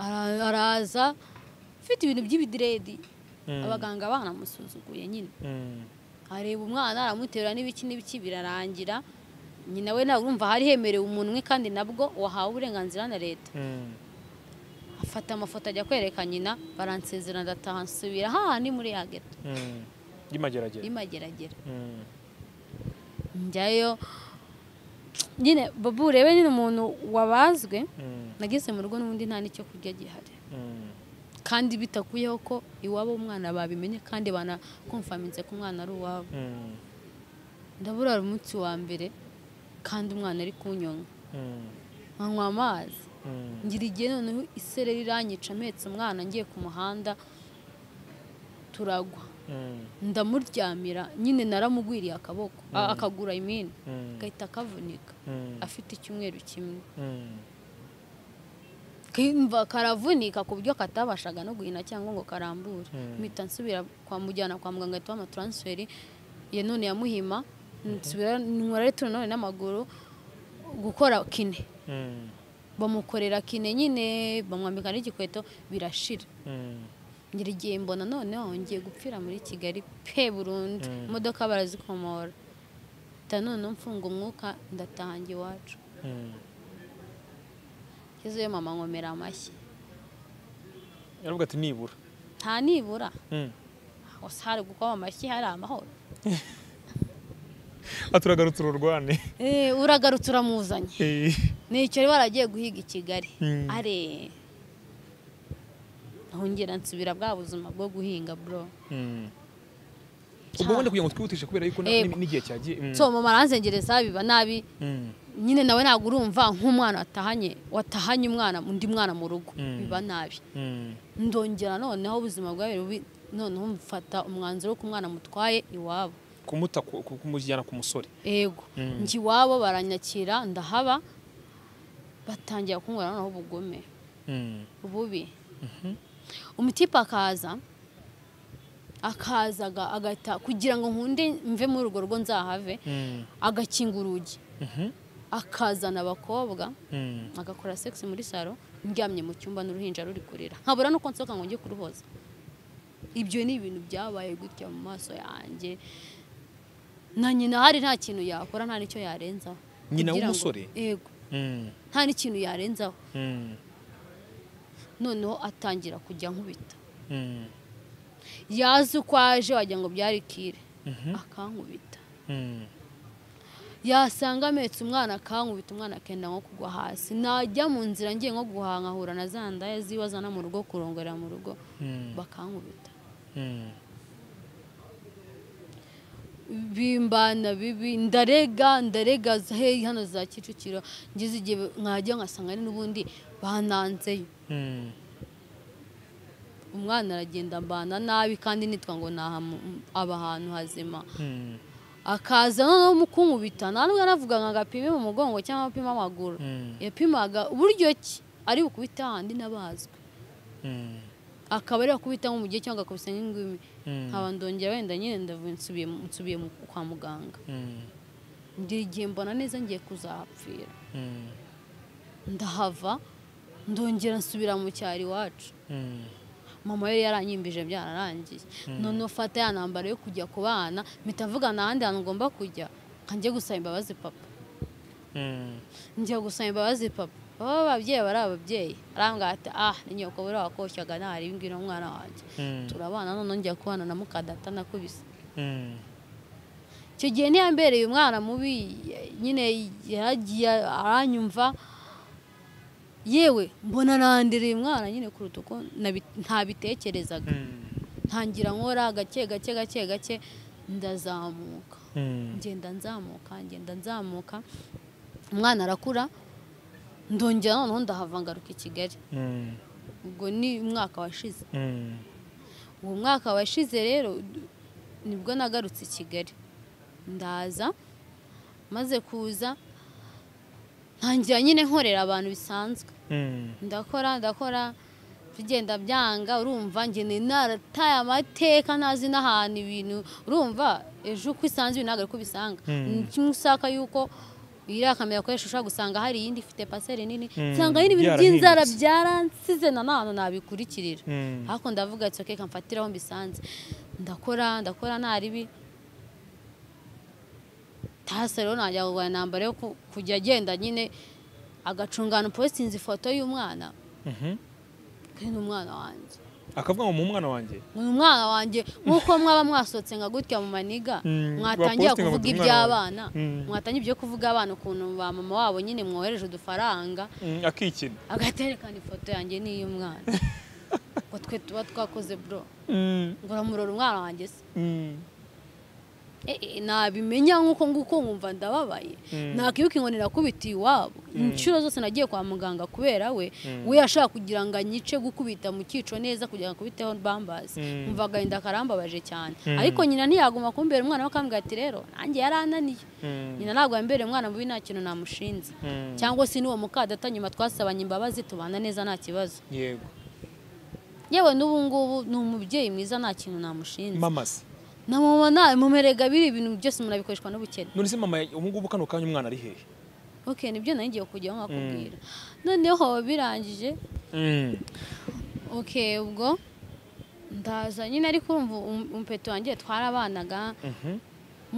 ara- araza ufite ibintu by'ibidiredi Mm. abaganga banamusuzuguye nyine Mm. areba umwana aramuterura n'ibiki n'ibiki birarangira nyina we nawe urumva hari hemerewe umuntu umwe kandi nabwo wahawe uburenganzira na leta Mm. afata amafoto ajya kwereka nyina baransezera ndataha nsubira hahandi muri ya geto Mm. y'imageragere imageragera Mm. njyayo nyine babu urebe nyine umuntu wabazwe Mm. nageze mu rugo n'ubundi nta n'icyo kurya gihari Mm. kandi bitakuyeho ko iwabo umwana babimenye kandi banakomfaminze ko umwana ari uwabo Mm. ndaburara umunsi wa mbere kandi umwana ari kunyonga Mm. nkanywa amazi Mm. ngira igihe noneho isereri iranyica mpetse umwana ngiye ku muhanda turagwa Mm. ndamuryamira nyine naramugwiriye akaboko a- akagura imini Mm. gahita kavunika Mm. afite icyumweru kimwe Mm. kimva karavunika ku buryo katabashaga no guhina cyangwa ngo karambure Mm. mpita nsubira kwa mujyana kwa muganga ahita bamuha transferi ya none ya muhima nsubira nkora rero none n'amaguru gukora kine Mm. bamukorera kine nyine bamwambika n'igikweto birashira Mm. ngira igihe mbona noneho ngiye gupfira muri kigali pe burundu Mm. imodoka barazikomora mpita noneho mfunga umwuka ndatahanga iwacu Mm. ngezeyo mama nkomera amashyi yaravuga ati nibura nta nibura Mm. hose hari gukoma amashyi hari amahoro aturagarutse ururwane Eh, uragarutse uramuzanye Eh, nicyo rero waragiye guhiga i kigali Mm. are ntongera nsubira bwa buzima bwo guhinga bro mm. ubwo wenda kugira ngo twihutishe kubera yuko na- Yego. n'igihe cyagiye mm. so mama aranzengereza biba nabi Mm. nyine nawe ntabwo urumva nk'umwana watahanye watahanye umwana undi mwana mu rugo Mm. biba nabi Mm. ndongera noneho ubuzima bwawe bubi noneho mfata umwanzuro wo umwana mutwaye iwabo kumuta ku- ku- kumujyana ku musore ego Mm. njye iwabo baranyakira ndahaba batangira kunkorera noneho ubugome Mm. bubi umutipe akaza akaza aga- agahita kugira ngo nkunde mve muri urwo rugo nzahave Mm. agakinga urugi Mhm. akazana abakobwa Mm. agakora sex muri salo ndyamye mu cyumba n'uruhinja ruri kurira nkabura nuko nsohoka ngo njye kuruhoza ibyo ni ibintu byabaye gutya mu maso yanjye na nyina hari nta kintu yakora nta n'icyo yarenzaho Nyina Kugira ngo- w'umusore? yego Mm. nta n'ikintu yarenzaho Mm. noneho atangira kujya nkubita Mm. yazi uko aje wagira ngo byari kire Mhm. akankubita Mm. yasanga ametse umwana akankubita umwana akenda nko kugwa hasi najya mu nzira ngiye nko guhankahura na za ndaya ziwe azana mu rugo kurongorera mu rugo Mm. bakankubita Mm. bimbana bibi ndarega ndarega za- hey hano za kicukiro ngize igihe nkajya nkasanga ari n'ubundi bananzeyo Mm. umwana aragenda mbana nabi kandi nitwa ngo naha aba ahantu hazima Mm. akaza noneho mukunkubita nta nubwo yanavuga ngo agapime mu mugongo cyangwa agapime amaguru Mm. yapimaga uburyo ki ari bukubite ahandi n'abazwi Mm. akaba ari gukubita nko mu gihe cyangwa agakubita nk'ingumi Mm. nkaba ndongera wenda nyine ndavuye nsubiye mu- nsubiye mu- kwa muganga Mm. ngira igihe mbona neza ngiye kuzahapfira Mm. ndahava ndongera nsubira mu cyaro iwacu Mm. mama yari yaranyimbije byararangiye noneho fata ya ntambaro yo kujya ku bana mpita mvuga nta handi hantu ngomba kujya nkanjye gusaba imbabazi papa Mm. njya gusaba imbabazi papa baba ababyeyi bari ababyeyi arambwira ati ah ni nyoko buriya wakoshyaga ntari ibi ngibi n'umwana wanjye Mm. turabana noneho njya kubana na mukadata nakubise Mm. icyo gihe ntiyambereye umwana mubi nyine yaragiye aranyumva yewe mbona nandereye umwana nyine kuruta uko nabi- ntabitekerezaga Mm. ntangira nkora gake gake gake gake ndazamuka Mm. ngenda nzamuka ngenda nzamuka umwana arakura ndongera noneho ndahava ngaruka i kigali Mm. ubwo ni umwaka washize Mm. uwo mwaka washize rero d- nibwo nagarutse i kigali ndaza maze kuza ntangira nyine nkorera abantu bisanzwe Mm. ndakora ndakora bigenda byanga urumva ngene narataye amateka ntazi n'ahantu ibintu urumva ejo uko isanze ibintu ntabwo ari ko ubisanga Mm. Ni kimwe usaka yuko iriya kamera akoresha ushobora gusanga hari iyindi ifite paseri nini Mm, usanga hari ibintu byarahindutse. by'inzara byaransize na nta hantu nabikurikirira Mm. ariko ndavuga ati okay kamfatiraho mbisanze ndakora ndakora nta ribi tasa rero najya kugura intambara yo ku- kujya agenda nyine agacungana upositinze ifoto y'umwana Mhm. ko ni umwana wanjye akavuga ngo mu mwana wanjye ngo ni umwana wanjye nk'uko mwaba mwasohotse nka gutya mu maniga Mm, mwatangira bapostinga ngo kuvuga ndi umwana iby'abana wanjye. Mm. mwatangira ibyo kuvuga abana ukuntu ba mama wabo nyine mwohereje udufaranga Mm, akikina agaterekana ifoto yanjye n'iy'umwana ngo twe tuba twakoze bro Mm. ngo uramurora umwana wanjye se Mm. Eh, eh, nabimenya nk'uko nguko nkumva ndababaye nakwibuka inkoni nakubitiye iwabo inshuro zose nagiye kwa muganga kubera we we yashaka kugira ngo anyice gukubita mu cyico neza kugira ngo akubiteho bambazi Mm. umva agahinda karambabaje cyane ariko nyina ntiyaguma kumbera umwana we akambwira ati rero nanjye yarananiye Mm. nyina ntabwo yambereye umwana mubi nta kintu namushinze Mm. cyangwa se n'uwo mukadata nyuma twasabanye imbabazi tubana neza nta kibazo yego yewe n'ubu ngubu ni umubyeyi mwiza nta kintu namushinze mama se na mama nta mumerega biri ibintu byose murabikoreshwa n'ubukene none se mama ubu ngubu kano kanya umwana ari hehe ok nibyo nari ngiye kujyaho nkakubwira noneho birangije Mm. ok ubwo ndaza nyine ariko urumva um- umpeto wanjye twarabanaga Mhm.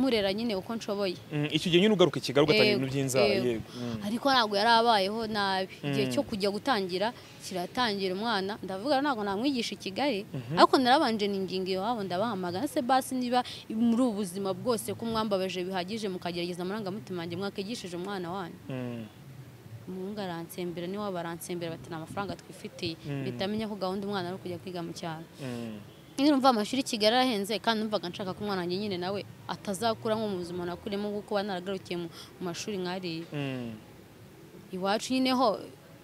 murera nyine uko nshoboye Mm, icyo gihe nyine ugaruka i Kigali ugatanga Yego, ibintu by'inzara yego. yego Mm. ariko ntabwo yari abayeho nabi igihe cyo kujya gutangira kiratangira umwana ndavuga ntabwo namwigisha i kigali ariko narabanje ninginga iwabo ndabahamagara se basi niba muri ubu buzima bwose ko mwambabaje bihagije mukagerageza amarangamutima yanjye mwakigishije umwana wanyu Mm. umuhungu aransembera niwe baransembera bati ni amafaranga twifitiye mpita menya ko gahunda umwana ari ukujya kwiga mu cyaro Mm. nyine numva amashuri i kigali arahenze kandi numvaga nshaka ko umwana wanjye nyine nawe atazakura nko mu buzima nakuriyemo kuko kuba naragarukiye mu mu mashuri nk'ariya Mm. iwacu nyine ho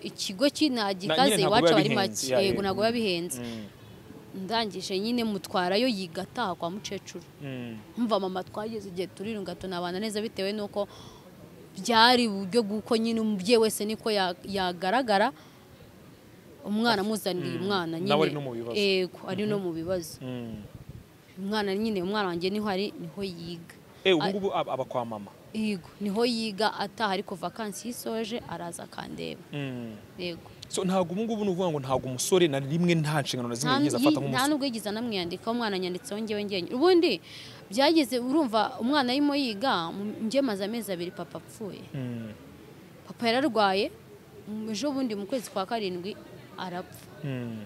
ikigo Na- nyine kinagikaze ntabwo iwacu biba aba ari bihenze, make ya, yego yego. ntabwo biba bihenze Mm. ndangije nyine mutwarayo yiga ataha kwa mukecuru Mm. mva mama twageze igihe turirunga tunabana neza bitewe n'uko byari uburyo bw'uko nyine umubyeyi wese niko ya- yagaragara umwana amuzanira Mm. umwana Nawe nyine ari no mu bibazo. yego ari no mu bibazo Mm. umwana nyine umwana wanjye niho ari niho yiga Eh ubu ngubu aba aba kwa mama yego niho yiga ataha ariko vakansi yisoje araza akandeba Mm. yego so ntabwo ubu ngubu ni ukuvuga ngo ntabwo umusore na rimwe nta nshingano na zimwe nta yigeze nta afata nk'umusore nubwo yigize anamwiyandikaho umwana anyanditseho ngewe ngewe ubundi byageze urumva umwana arimo yiga mu- njye maze amezi abiri papa apfuye Mm. papa yararwaye mu- ejo bundi mu kwezi kwa karindwi arapfa Mm.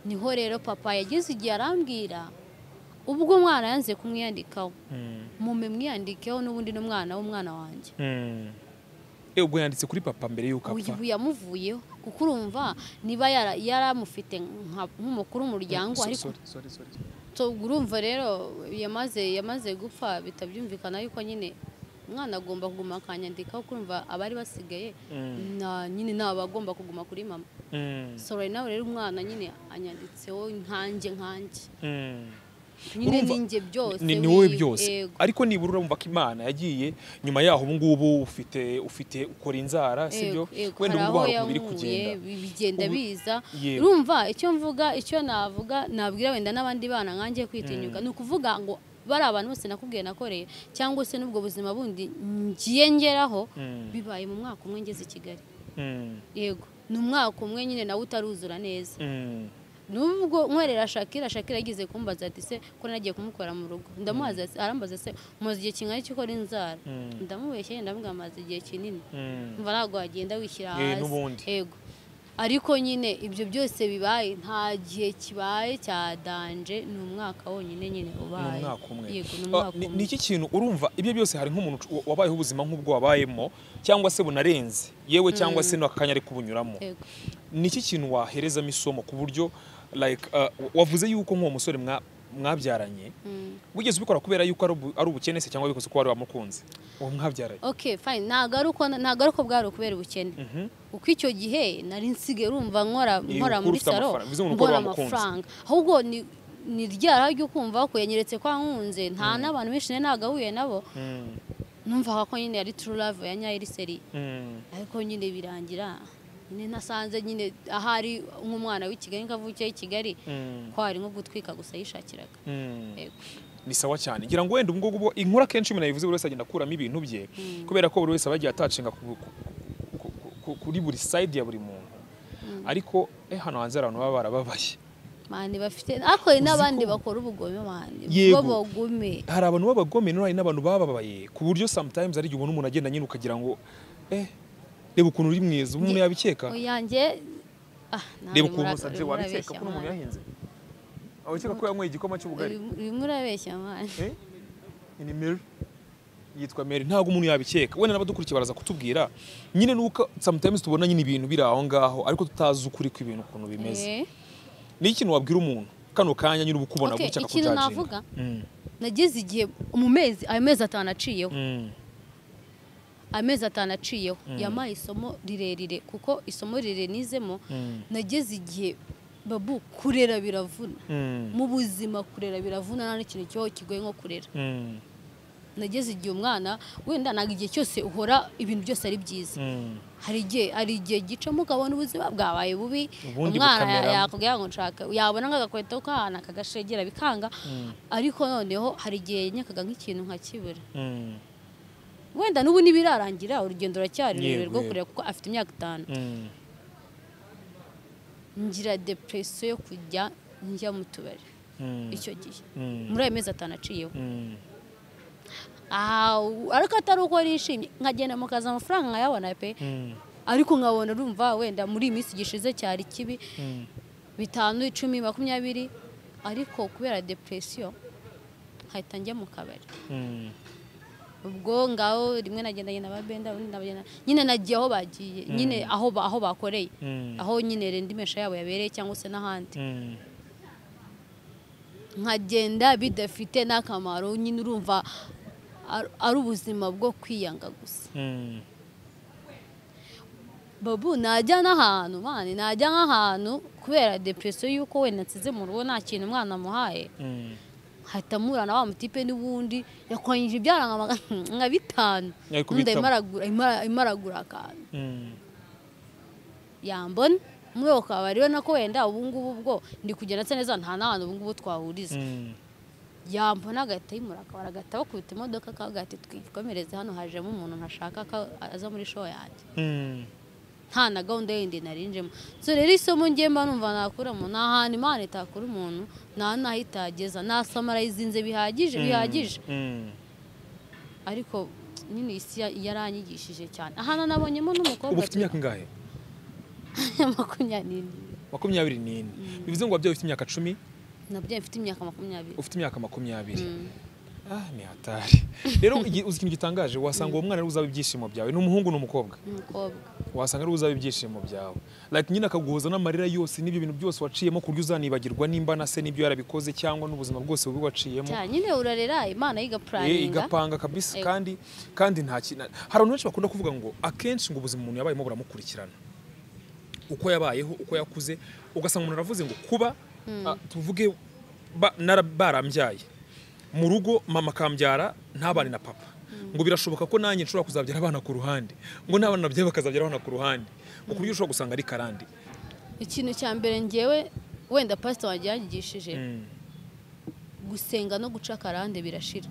niho rero papa yageze igihe arambwira ubwo umwana yanze kumwiyandikaho Mm. mume mwiyandikeho n'ubundi n'umwana w'umwana wanjye Mm. Eh ubwo yanditse kuri papa mbere y'uko apfa ubu yamuvuyeho kuko urumva niba yara- yaramufite nka- nk'umukuru w'umuryango So- ariko sorry, sorry, sorry. So, urumva rero yamaze yamaze gupfa bitabyumvikana yuko nyine umwana agomba kuguma akanyandikaho kurumva abari basigaye Mm. na nyine ni abagomba kuguma kuri mama Mm. sora nawe rero umwana nyine anyanditseho nkanjye nkanjye Mm. nyine Urumva, ninjye byose ni, ni wowe wiwe, byose yego. ariko nibura urumva ko imana yagiye nyuma yaho ubu ngubu ufite ufite ukora inzara Yego, sibyo yego, wenda hari ubu ngubu aho hari ukuntu biri yankuye, kugenda bi- bigenda Ubu- biza Yego. urumva icyo mvuga icyo navuga nabwira wenda n'abandi bana nkanjye kwitinyuka ni ukuvuga ngo bari abantu bose nakubwiye nakoreye cyangwa se n'ubwo buzima bundi ngiye ngeraho Mm. bibaye mu mwaka umwe ngeze i kigali Mm, yego ni umwaka umwe nyine nawe utaruzura neza mm, nubwo nkorera shakira shakira yagize kumbaza ati se ko nagiye kumukorera mu rugo ndamubaza ati- arambaza se umaze igihe kingana cyo ukora inzara Mm. ndamubeshya yenda ndamubwira amaze igihe kinini mm. mva ntabwo wagenda wishyira Eh, hasi n'ubundi. yego ariko nyine ibyo byose bibaye nta gihe kibaye cya danje ni umwaka wonyine nyine Ni ubaye umwaka umwe yego ni Ah, umwaka ni- umwe ni iki kintu urumva ibyo byose hari nk'umuntu ucu- wabayeho ubuzima nk'ubwo wabayemo cyangwa se bunarenze yewe cyangwa se n'aka kanya ari kubunyuramo yego ni iki kintu waherezamo isomo ku buryo like ah, wavuze yuko nk'uwo musore mwa- mwabyaranye Mm. wigeze ubikora kubera yuko ari ubu- ari ubukene se cyangwa wabikoze ko wari wamukunze uwo mwabyaranye okay fine ntabwo ari uko ntabwo ari uko bwari ukubera ubukene kuko icyo gihe nari nsigaye urumva nkora Eh, nkora ukura muri ufite salo amafaranga, bivuze ngo ukora mbona wa mukunzi. amafaranga ahubwo ni ni ryara ryo kumva ko yanyeretse ko ankunze nta n'abantu benshi nari nagahuye nabo Mm, numvaga ko nyine yari true love ya nyayo iri seri mm, ariko nyine birangira nyine nasanze nyine ahari nk'umwana w'i Kigali kavukiye i Kigali mm, ko hari nko gutwika gusa yishakiraga mm. Yego. ni sawa cyane ngira ngo wenda ubu ngubu bo- inkuru akenshi umuntu yayivuze buri wese agenda akuramo ibintu bye kubera ko buri wese aba agiye atacenga ku- ku- ku- ku- ku- kuri buri side ya buri muntu ariko eh hano hanze hari abantu baba barababaye mani bafite ariko hari Uzi n'abandi ko- bakora ubugome mani Yego. b'abagome hari abantu b'abagome none hari n'abantu bababaye ku buryo sometimes hari igihe ubona umuntu agenda nyine ukagira ngo eh reba ukuntu uri mwiza ubu umuntu yabikeka uyanjye ah, namwe reba ukuntu mura- usa urimo wabikeka urabeshya, ko umuntu mwana. yahinze abakeka ko yanyweye igikoma cy'ubugari Urimo- urimo urabeshya mwana Eh? ni Mary yitwa Mary ntabwo umuntu yabikeka wenda n'abadukurikiye baraza kutubwira nyine nuko sometimes tubona nyine ibintu biri aho ngaho ariko tutazi ukuri kw'ibintu ukuntu bimeze Eh, ni ikintu wabwira umuntu kano kanya nyine uba ukubona Okay, gutya ikintu akakujaginga navuga? Mm, nageze igihe mu mezi ayo mezi atanu aciyeho mm, amezi atanu aciyeho yampaye isomo rirerire kuko isomo rirerire nizemo Mm. nageze igihe babu kurera biravuna mm, mu buzima kurera biravuna nta n'ikintu cyo kigoye nko kurera mm, nageze igihe umwana wenda ntabwo igihe cyose uhora ibintu byose ari byiza mm, hari igihe hari igihe gicamo ukabona ubuzima bwabaye bubi Ubundi umwana ya- bukameramo. yakubwira ngo nshaka yabona nk'agakweto k'ahantu akagashegera bikanga ariko noneho hari igihe nyakaga nk'ikintu nkakibura mm, wenda n'ubu ntibirarangira urugendo ruracyari Yego, rurerure rwo yego. kureba kuko afite imyaka itanu mm. ngira depresiyo yo kujya njya mu tubari Mm. icyo gihe Mm. muri ayo mezi atanu aciyeho Mm. aha ariko atari uko nishimye nkagenda mu kazi amafaranga nkayabona pe ariko nkabona urumva wenda muri iyi minsi gishize cyari kibi bitanu icumi makumyabiri ariko kubera depresiyo nkahita njya mu kabari ubwo ngaho rimwe nagendanye na babenda ubundi nabagenda nyine nagiye aho bagiye nyine aho ba- aho bakoreye aho nyine rendimesha yabo yabereye cyangwa se n'ahandi nkagenda bidafite n'akamaro nyine urumva ar- ari ubuzima bwo kwiyanga gusa babu najya n'ahantu mani najya nk'ahantu kubera depresiyo y'uko wenda nsize mu rugo nta kintu umwana amuhaye hahita mura na wa mutipe n'ubundi yakwanyije ibyara nka magana- nka bitanu Yari kubitamo. undi arimo aragura- arimo ara- arimo aragura akantu yambona muri ako kabari we nako wenda ubu ngubu ubwo ndi kugenda nsa neza nta n'ahantu ubu ngubu twahuriza yambona agahita yimura akabari agahita bakubita imodoka akaba gahita twikomereze hano hajemo umuntu ntashaka ko aza muri show yanjye nta na gahunda yindi nari njemo so rero isomo ngiye mba numva nakuramo nta hantu imana itakura umuntu nta n'aho itageza nta samara yizinze bihagije bihagije ariko nyine isi ya- yaranyigishije cyane ahantu nabonyemo n'umukobwa ubu ufite imyaka ingahe ya makumyabiri makumyabiri n'ine bivuze ngo wabyaye ufite imyaka cumi nabyo mfite imyaka makumyabiri ufite imyaka makumyabiri ah ni hatari rero igi- uzi ikintu gitangaje wasanga uwo mwana ari uzaba ibyishimo byawe ni umuhungu ni umukobwa n'umukobwa wasanga ari uzaba ibyishimo byawe like nyine akaguhoza n'amarira yose n'ibyo bintu byose waciyemo ku buryo uzanibagirwa nimba na se n'ibyo yarabikoze cyangwa n'ubuzima bwose bubi waciyemo cyane nyine urarera imana Eh, yigapuraninga igapanga kabisa Ego. kandi kandi nta kintu hari abantu benshi bakunda kuvuga ngo akenshi ngo ubuzima umuntu yabayemo buramukurikirana uko yabayeho uko yakuze ugasanga umuntu aravuze ngo kuba ah, tuvuge ba- nara- barambyaye mu rugo mama akambyara ntabane na papa ngo birashoboka ko nanjye nshobora kuzabyara abana ku ruhande ngo n'abana nabyaye bakazabyara abana ku ruhande ngo ku buryo ushobora gusanga ari karande ikintu cya mbere ngewe wenda pasita wanjye yanyigishije Mm, gusenga no guca akarande birashira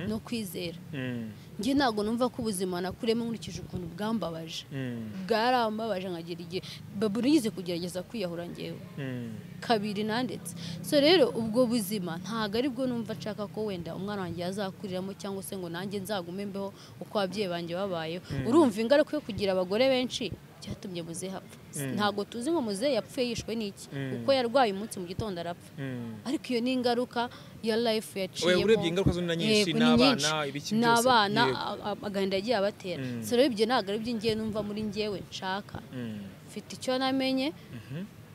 no kwizera mm, njye ntabwo numva ko ubuzima nakuremo nkurikije ukuntu bwambabaje mm, bwarambabaje nkagira igihe babu nigize kugerageza kwiyahura ngewe mm. kabiri nanditse so rero ubwo buzima ntabwo aribwo numva nshaka ko wenda umwana wanjye yazakuriramo cyangwa se ngo nanjye nzagume mbeho uko ababyeyi banjye babayeho urumva ingaruka yo kugira abagore benshi cyatumye muzehe apfa ntabwo tuzi ngo muzehe yapfuye yishwe n'iki kuko yarwaye umunsi mu gitondo arapfa Mm. ariko iyo ni ingaruka ya life yaciyemo Oya, urebye ingaruka zo ni na nyinshi, Yego, n'abana, nyinshi. ibiki byose, n'abana yego. a- a- agahinda yagiye abatera so rero ibyo ntabwo ari iby'ingewe numva muri ngewe nshaka Mm. mfite icyo namenye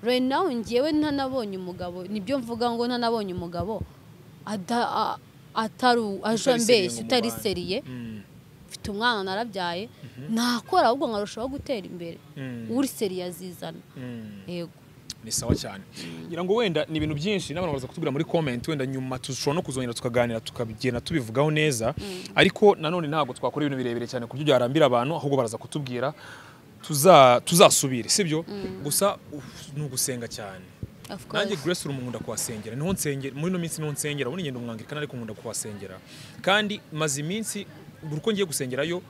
right now ngewe ntanabonye umugabo nibyo mvuga ngo ntanabonye umugabo ada- a- atari aje Utari seriye ambeshya ngo utari mubane. seriye Mm, mfite umwana narabyaye nakora ahubwo nkarushaho gutera imbere Mm. uri seriye azizana mm. yego ni sawa cyane ngira ngo wenda ni ibintu byinshi n'abantu baza kutubwira muri comment wenda nyuma dushobora no kuzongera tukaganira tukagenda tubivugaho neza ariko nanone ntabwo twakora ibintu birebire cyane ku buryo byarambira abantu ahubwo baraza kutubwira tuza tuzasubire sibyo gusa uf, ni ugusenga cyane of nanjye course grace umuntu nkunda kuhasengera niho nsengera muri ino minsi niho nsengera ubundi ngenda umwangirikana ariko nkunda kuhasengera kandi maze iminsi buri uko ngiye gusengerayo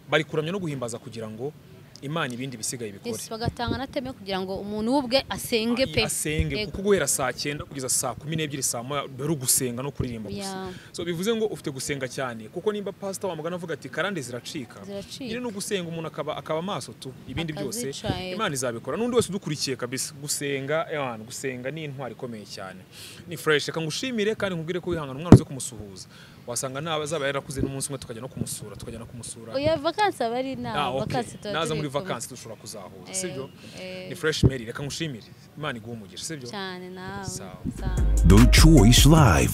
bari kuramya no guhimbaza kugira ngo imana ibindi bisigaye bikore Yes, bagatanga na teme kugira ngo umuntu ubwe asenge pe asenge Yego. kuko guhera saa cyenda kugeza saa kumi n'ebyiri saa moya bari ugusenga no kuririmba gusa Yeah. so bivuze ngo ufite gusenga cyane kuko nimba pasita wamugana avuga ati karande ziracika Ziracika. nyine ni ugusenga umuntu akaba akaba amaso tu ibindi byose Akazica, yego. imana izabikora n'undi wese udukurikiye kabisa gusenga ewana gusenga ni intwari ikomeye cyane ni fureshi reka ngushimire kandi nkubwire ko wihangana umwana uze kumusuhuza wasanga naba azaba yarakuze n'umunsi umwe tukajya no kumusura tukajya no kumusura oya vakansi aba ari inama Ah, okay. vakansi tuba naza turi muri kumwe. vakansi dushobora kuzahuza sibyo Eh, eh. ni fresh mary reka ngushimire imana iguhe umugisha sibyo cyane nawe Sawa. sawa The Choice Live.